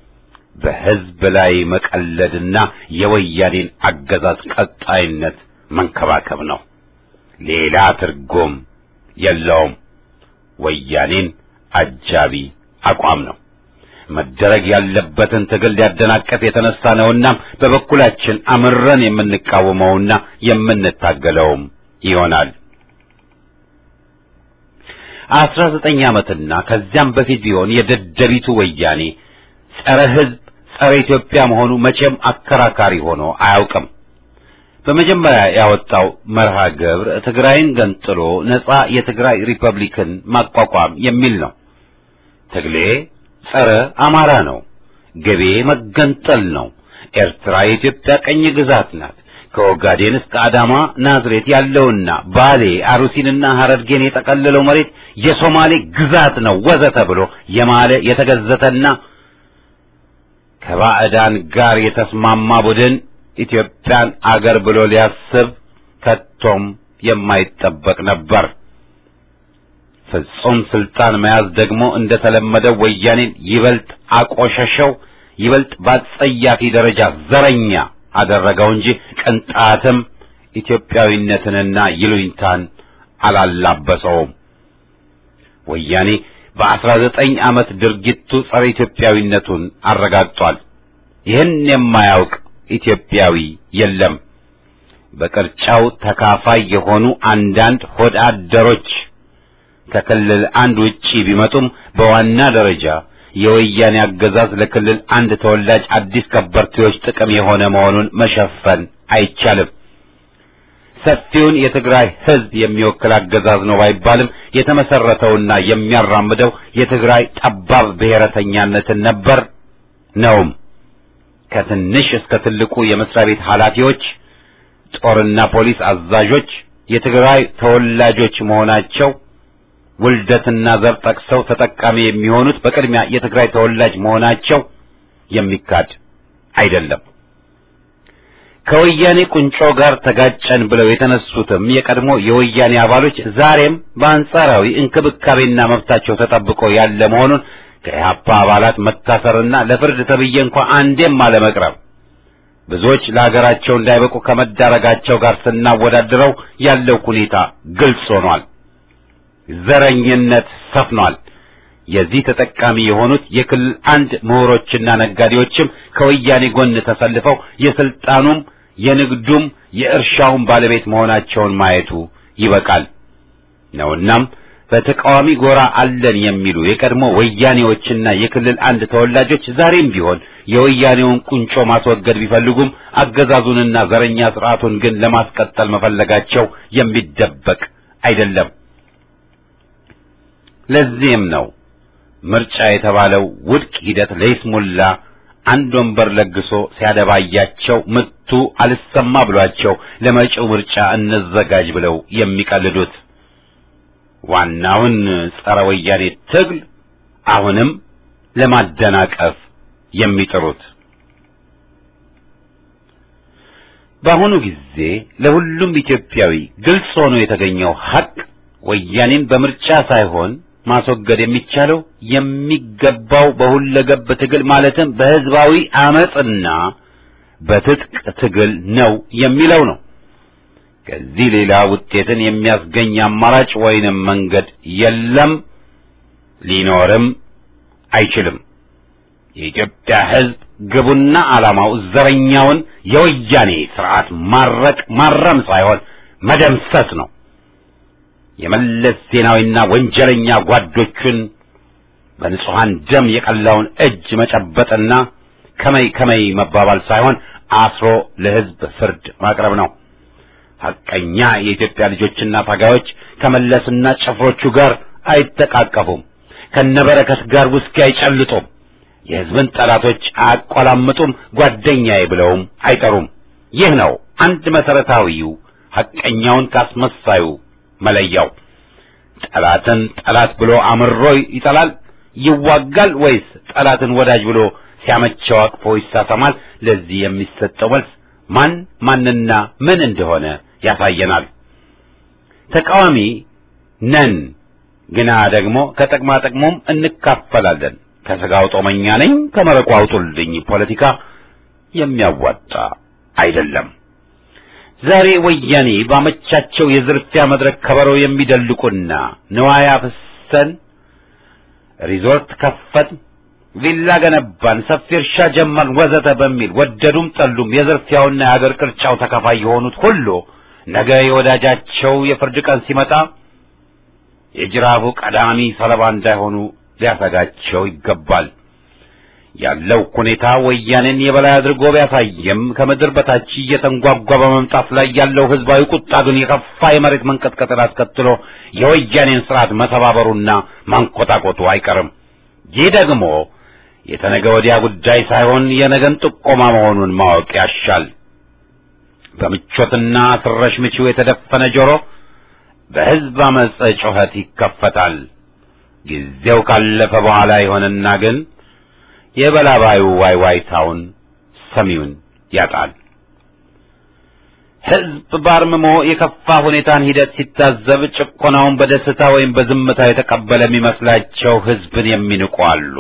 በሕዝብ ላይ መቀለድና የወያኔን አገዛዝ ቀጣይነት መንከባከብ ነው። ሌላ ትርጉም የለውም። ወያኔን አጃቢ አቋም ነው። መደረግ ያለበትን ትግል ሊያደናቀፍ የተነሳ ነውና በበኩላችን አምረን የምንቃወመውና የምንታገለውም ይሆናል። አስራ ዘጠኝ ዓመትና ከዚያም በፊት ቢሆን የደደቢቱ ወያኔ ጸረ ሕዝብ ጸረ ኢትዮጵያ መሆኑ መቼም አከራካሪ ሆኖ አያውቅም። በመጀመሪያ ያወጣው መርሃ ግብር ትግራይን ገንጥሎ ነጻ የትግራይ ሪፐብሊክን ማቋቋም የሚል ነው። ትግሌ ጸረ አማራ ነው። ገቤ መገንጠል ነው። ኤርትራ የኢትዮጵያ ቀኝ ግዛት ናት። ከኦጋዴን እስከ አዳማ ናዝሬት ያለውና ባሌ አሩሲንና ሐረርጌን የጠቀለለው መሬት የሶማሌ ግዛት ነው ወዘተ ብሎ የማለ የተገዘተና ከባዕዳን ጋር የተስማማ ቡድን ኢትዮጵያን አገር ብሎ ሊያስብ ከቶም የማይጠበቅ ነበር። ፍጹም ስልጣን መያዝ ደግሞ እንደተለመደው ወያኔን ይበልጥ አቆሸሸው፣ ይበልጥ በአጸያፊ ደረጃ ዘረኛ አደረገው እንጂ ቅንጣትም ኢትዮጵያዊነትንና ይሉኝታን አላላበሰውም። ወያኔ በአስራ ዘጠኝ ዓመት ድርጊቱ ጸረ ኢትዮጵያዊነቱን አረጋግጧል። ይህን የማያውቅ ኢትዮጵያዊ የለም። በቅርጫው ተካፋይ የሆኑ አንዳንድ ሆድ አደሮች ከክልል አንድ ውጪ ቢመጡም በዋና ደረጃ የወያኔ አገዛዝ ለክልል አንድ ተወላጅ አዲስ ከበርቴዎች ጥቅም የሆነ መሆኑን መሸፈን አይቻልም። ሰፊውን የትግራይ ሕዝብ የሚወክል አገዛዝ ነው ባይባልም የተመሰረተውና የሚያራምደው የትግራይ ጠባብ ብሔረተኛነትን ነበር ነውም። ከትንሽ እስከ ትልቁ የመስሪያ ቤት ኃላፊዎች፣ ጦርና ፖሊስ አዛዦች የትግራይ ተወላጆች መሆናቸው ውልደትና ዘር ጠቅሰው ተጠቃሚ የሚሆኑት በቅድሚያ የትግራይ ተወላጅ መሆናቸው የሚካድ አይደለም። ከወያኔ ቁንጮ ጋር ተጋጨን ብለው የተነሱትም የቀድሞ የወያኔ አባሎች ዛሬም በአንጻራዊ እንክብካቤና መብታቸው ተጠብቆ ያለ መሆኑን ከኢህአፓ አባላት መታሰርና ለፍርድ ተብዬ እንኳ አንዴም አለመቅረብ ብዙዎች ለሀገራቸው እንዳይበቁ ከመዳረጋቸው ጋር ስናወዳድረው ያለው ሁኔታ ግልጽ ሆኗል። ዘረኝነት ሰፍኗል። የዚህ ተጠቃሚ የሆኑት የክልል አንድ ምሁሮችና ነጋዴዎችም ከወያኔ ጎን ተሰልፈው የስልጣኑም የንግዱም የእርሻውም ባለቤት መሆናቸውን ማየቱ ይበቃል ነውናም በተቃዋሚ ጎራ አለን የሚሉ የቀድሞ ወያኔዎችና የክልል አንድ ተወላጆች ዛሬም ቢሆን የወያኔውን ቁንጮ ማስወገድ ቢፈልጉም አገዛዙንና ዘረኛ ስርዓቱን ግን ለማስቀጠል መፈለጋቸው የሚደበቅ አይደለም። ለዚህም ነው ምርጫ የተባለው ውድቅ ሂደት ለይስሙላ አንድ ወንበር ለግሶ ሲያደባያቸው ምቱ አልሰማ ብሏቸው ለመጪው ምርጫ እንዘጋጅ ብለው የሚቀልዱት። ዋናውን ጸረ ወያኔ ትግል አሁንም ለማደናቀፍ የሚጥሩት በአሁኑ ጊዜ ለሁሉም ኢትዮጵያዊ ግልጽ ሆኖ የተገኘው ሐቅ ወያኔን በምርጫ ሳይሆን ማስወገድ የሚቻለው የሚገባው በሁለገብ ትግል ማለትም በህዝባዊ አመጽና በትጥቅ ትግል ነው የሚለው ነው። ከዚህ ሌላ ውጤትን የሚያስገኝ አማራጭ ወይንም መንገድ የለም፣ ሊኖርም አይችልም። የኢትዮጵያ ህዝብ ግቡና ዓላማው ዘረኛውን የወያኔ ስርዓት ማረቅ ማረም ሳይሆን መደምሰስ ነው። የመለስ ዜናዊና ወንጀለኛ ጓዶቹን በንጹሐን ደም የቀላውን እጅ መጨበጥና ከመይ ከመይ መባባል ሳይሆን አስሮ ለህዝብ ፍርድ ማቅረብ ነው። ሐቀኛ የኢትዮጵያ ልጆችና ታጋዮች ከመለስና ጭፍሮቹ ጋር አይተቃቀፉም። ከነበረከት ጋር ውስኪ አይጨልጡም። የህዝብን ጠላቶች አያቆላምጡም። ጓደኛዬ ብለውም አይጠሩም። ይህ ነው አንድ መሰረታዊው ሐቀኛውን ካስመሳዩ መለያው። ጠላትን ጠላት ብሎ አምሮ ይጠላል ይዋጋል፣ ወይስ ጠላትን ወዳጅ ብሎ ሲያመቸው አቅፎ ይሳሰማል? ለዚህ የሚሰጠው መልስ ማን ማንና ምን እንደሆነ ያሳየናል። ተቃዋሚ ነን፣ ግና ደግሞ ከጥቅማ ጥቅሙም እንካፈላለን። ከስጋው ጦመኛ ነኝ ከመረቁ አውጡልኝ ፖለቲካ የሚያዋጣ አይደለም። ዛሬ ወያኔ ባመቻቸው የዝርፊያ መድረክ ከበሮ የሚደልቁና ንዋያ ፍሰን ሪዞርት ከፈት፣ ቪላ ገነባን፣ ሰፊ እርሻ ጀመርን ወዘተ በሚል ወደዱም ጠሉም የዝርፊያውና የአገር ቅርጫው ተካፋይ የሆኑት ሁሉ ነገ የወዳጃቸው የፍርድ ቀን ሲመጣ የጅራፉ ቀዳሚ ሰለባ እንዳይሆኑ ሊያሰጋቸው ይገባል። ያለው ሁኔታ ወያኔን የበላይ አድርጎ ቢያሳየም ከምድር በታች እየተንጓጓ በመምጣት ላይ ያለው ህዝባዊ ቁጣ ግን የከፋ የመሬት መንቀጥቀጥን አስከትሎ የወያኔን ስርዓት መሰባበሩና ማንኮታኮቱ አይቀርም። ይህ ደግሞ የተነገ ወዲያ ጉዳይ ሳይሆን የነገን ጥቆማ መሆኑን ማወቅ ያሻል። በምቾትና ስረሽ ምቺው የተደፈነ ጆሮ በህዝብ አመፀ ጩኸት ይከፈታል። ጊዜው ካለፈ በኋላ ይሆንና ግን የበላባዩ ዋይዋይታውን ሰሚውን ያጣል። ህዝብ ባርምሞ የከፋ ሁኔታን ሂደት ሲታዘብ ጭቆናውን በደስታ ወይም በዝምታ የተቀበለ የሚመስላቸው ህዝብን የሚንቁ አሉ።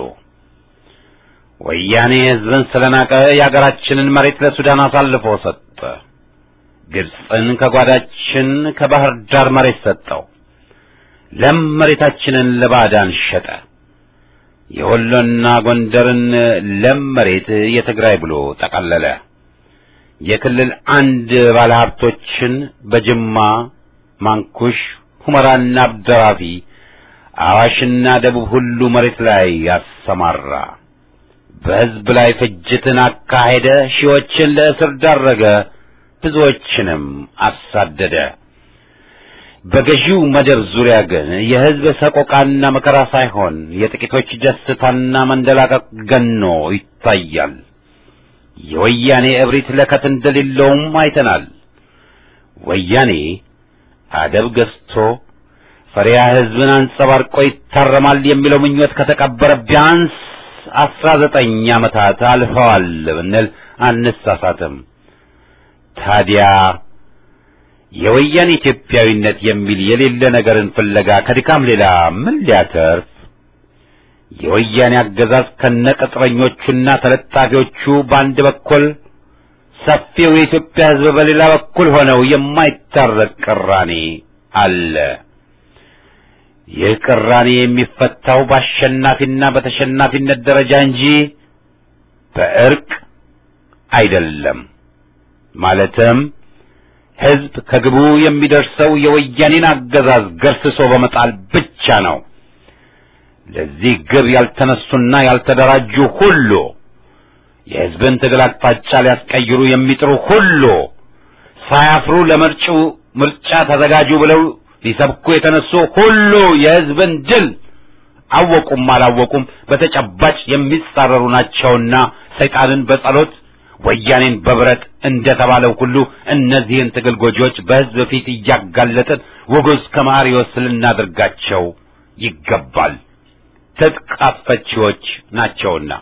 ወያኔ ህዝብን ስለናቀ የአገራችንን መሬት ለሱዳን አሳልፎ ሰጠ። ግብፅን ከጓዳችን ከባህር ዳር መሬት ሰጠው። ለም መሬታችንን ለባዕዳን ሸጠ። የወሎና ጎንደርን ለም መሬት የትግራይ ብሎ ጠቀለለ። የክልል አንድ ባለሀብቶችን በጅማ፣ ማንኩሽ፣ ሁመራና አብደራፊ፣ አዋሽና ደቡብ ሁሉ መሬት ላይ ያሰማራ። በህዝብ ላይ ፍጅትን አካሄደ። ሺዎችን ለእስር ዳረገ። ብዙዎችንም አሳደደ። በገዢው መደብ ዙሪያ ግን የህዝብ ሰቆቃና መከራ ሳይሆን የጥቂቶች ደስታና መንደላቀቅ ገኖ ይታያል። የወያኔ እብሪት ለከት እንደሌለውም አይተናል። ወያኔ አደብ ገዝቶ ፈሪያ ህዝብን አንጸባርቆ ይታረማል የሚለው ምኞት ከተቀበረ ቢያንስ አስራ ዘጠኝ ዓመታት አልፈዋል ብንል አንሳሳትም። ታዲያ የወያኔ ኢትዮጵያዊነት የሚል የሌለ ነገርን ፍለጋ ከድካም ሌላ ምን ሊያተርፍ? የወያኔ አገዛዝ ከነቅጥረኞቹና ተለጣፊዎቹ በአንድ በኩል ሰፊው የኢትዮጵያ ሕዝብ በሌላ በኩል ሆነው የማይታረቅ ቅራኔ አለ። ይህ ቅራኔ የሚፈታው በአሸናፊና በተሸናፊነት ደረጃ እንጂ በእርቅ አይደለም። ማለትም ሕዝብ ከግቡ የሚደርሰው የወያኔን አገዛዝ ገርስሶ በመጣል ብቻ ነው። ለዚህ ግብ ያልተነሱና ያልተደራጁ ሁሉ የሕዝብን ትግል አቅጣጫ ሊያስቀይሩ የሚጥሩ ሁሉ ሳያፍሩ ለመጪው ምርጫ ተዘጋጁ ብለው ሊሰብኩ የተነሱ ሁሉ የሕዝብን ድል አወቁም አላወቁም በተጨባጭ የሚጻረሩ ናቸውና ሰይጣንን በጸሎት ወያኔን በብረት እንደተባለው ሁሉ እነዚህን ትግል ጎጂዎች በሕዝብ ፊት እያጋለጥን ውጉዝ ከማሪዎስ ልናደርጋቸው ይገባል። ትጥቅ አስፈቺዎች ናቸውና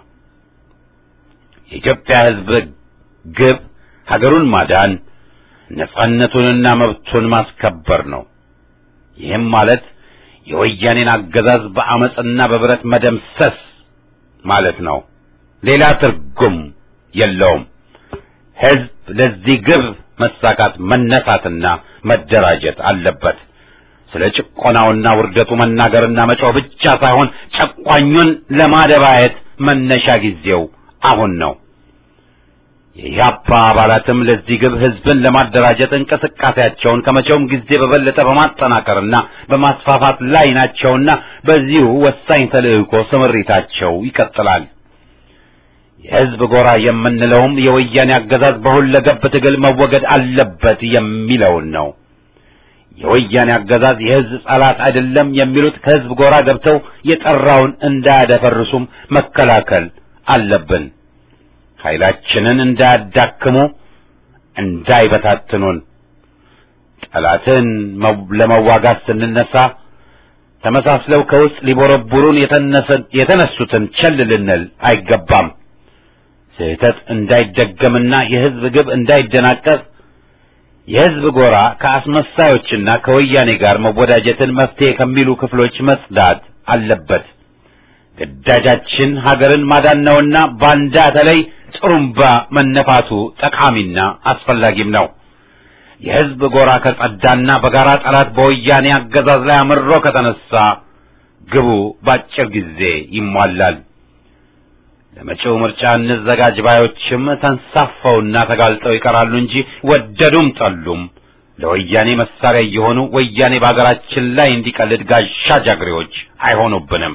የኢትዮጵያ ሕዝብ ግብ ሀገሩን ማዳን ነጻነቱንና መብቱን ማስከበር ነው። ይህም ማለት የወያኔን አገዛዝ በአመፅና በብረት መደምሰስ ማለት ነው። ሌላ ትርጉም የለውም። ሕዝብ ለዚህ ግብ መሳካት መነሳትና መደራጀት አለበት። ስለ ጭቆናውና ውርደቱ መናገርና መጮህ ብቻ ሳይሆን ጨቋኙን ለማደባየት መነሻ ጊዜው አሁን ነው። የኢህአፓ አባላትም ለዚህ ግብ ሕዝብን ለማደራጀት እንቅስቃሴያቸውን ከመቼውም ጊዜ በበለጠ በማጠናከርና በማስፋፋት ላይ ናቸውና በዚሁ ወሳኝ ተልዕኮ ስምሪታቸው ይቀጥላል። የሕዝብ ጎራ የምንለውም የወያኔ አገዛዝ በሁለገብ ትግል መወገድ አለበት የሚለውን ነው። የወያኔ አገዛዝ የሕዝብ ጠላት አይደለም የሚሉት ከሕዝብ ጎራ ገብተው የጠራውን እንዳያደፈርሱም መከላከል አለብን። ኃይላችንን እንዳያዳክሙ፣ እንዳይበታትኑን። ጠላትን ለመዋጋት ስንነሳ ተመሳስለው ከውስጥ ሊቦረቡሩን የተነሱትን ቸል ልንል አይገባም። ስህተት እንዳይደገምና የሕዝብ ግብ እንዳይደናቀፍ የሕዝብ ጎራ ከአስመሳዮችና ከወያኔ ጋር መወዳጀትን መፍትሄ ከሚሉ ክፍሎች መጽዳት አለበት። ግዳጃችን ሀገርን ማዳን ነውና ባንዳ ተለይ ጥሩምባ መነፋቱ ጠቃሚና አስፈላጊም ነው። የሕዝብ ጎራ ከጸዳና በጋራ ጠላት በወያኔ አገዛዝ ላይ አምሮ ከተነሳ ግቡ በአጭር ጊዜ ይሟላል። ለመጪው ምርጫ እንዘጋጅ ባዮችም ተንሳፈውና ተጋልጠው ይቀራሉ እንጂ ወደዱም ጠሉም ለወያኔ መሳሪያ እየሆኑ ወያኔ በአገራችን ላይ እንዲቀልድ ጋሻ ጃግሬዎች አይሆኑብንም።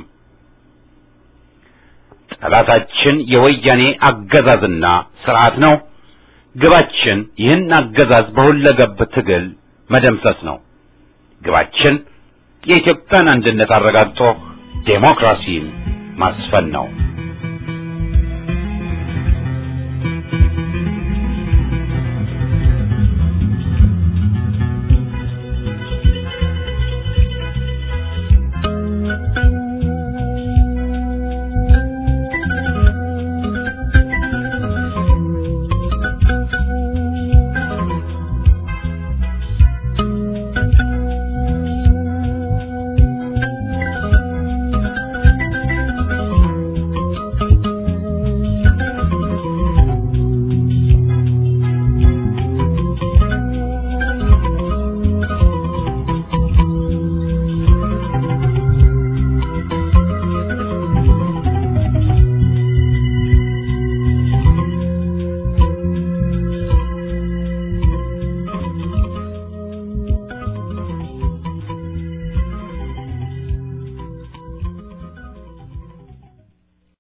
ጠላታችን የወያኔ አገዛዝና ስርዓት ነው። ግባችን ይህን አገዛዝ በሁለገብ ትግል መደምሰስ ነው። ግባችን የኢትዮጵያን አንድነት አረጋግጦ ዴሞክራሲን ማስፈን ነው።